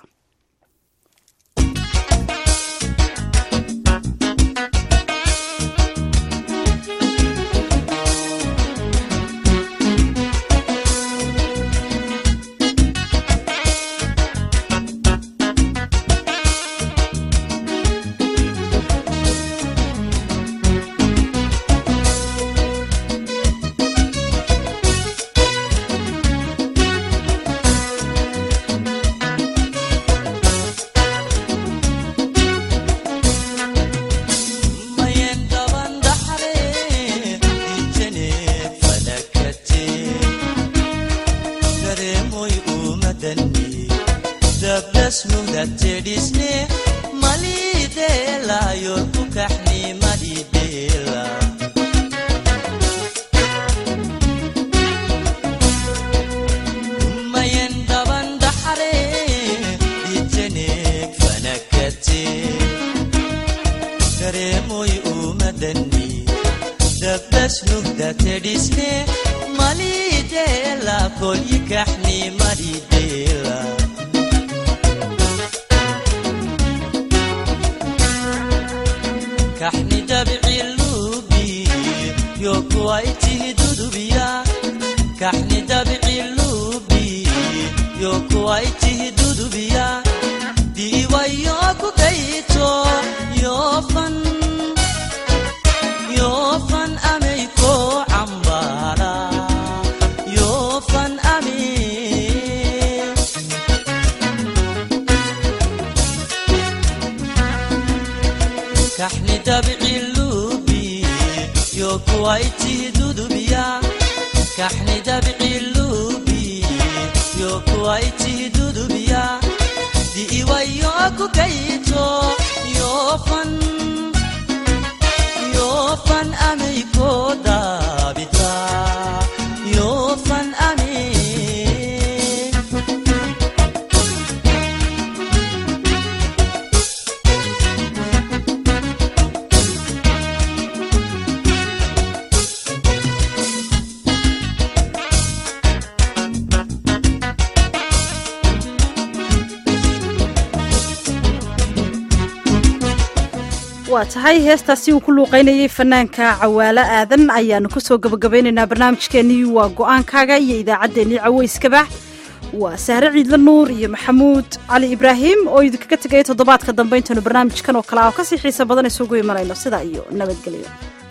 waa tahay heestaasi uu ku luuqeynayay fanaanka cawaalo aadan ayaanu kusoo gabagabeynaynaa barnaamijkeenii waa go-aankaaga iyo idaacaddeenii caweyskaba waa sahre ciidla nuur iyo maxamuud cali ibraahim oo idinkaga tegaya toddobaadka dambe intaynu barnaamijkan oo kale ah oo kasii xiisa badan isugu imanayno sidaa iyo nabadgelyo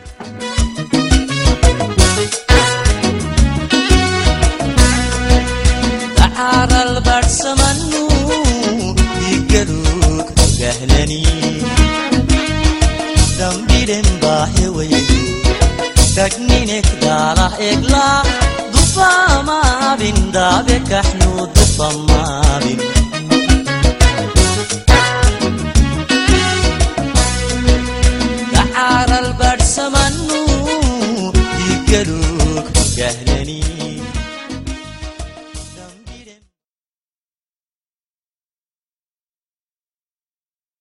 dambidhen baaxewaydu tagninek daalah egla dufamaabin daabe kaxnu dufamaabin daxaaral badhsamanu digalug gahlani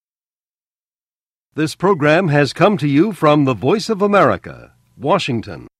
This program has come to you from the Voice of America, Washington.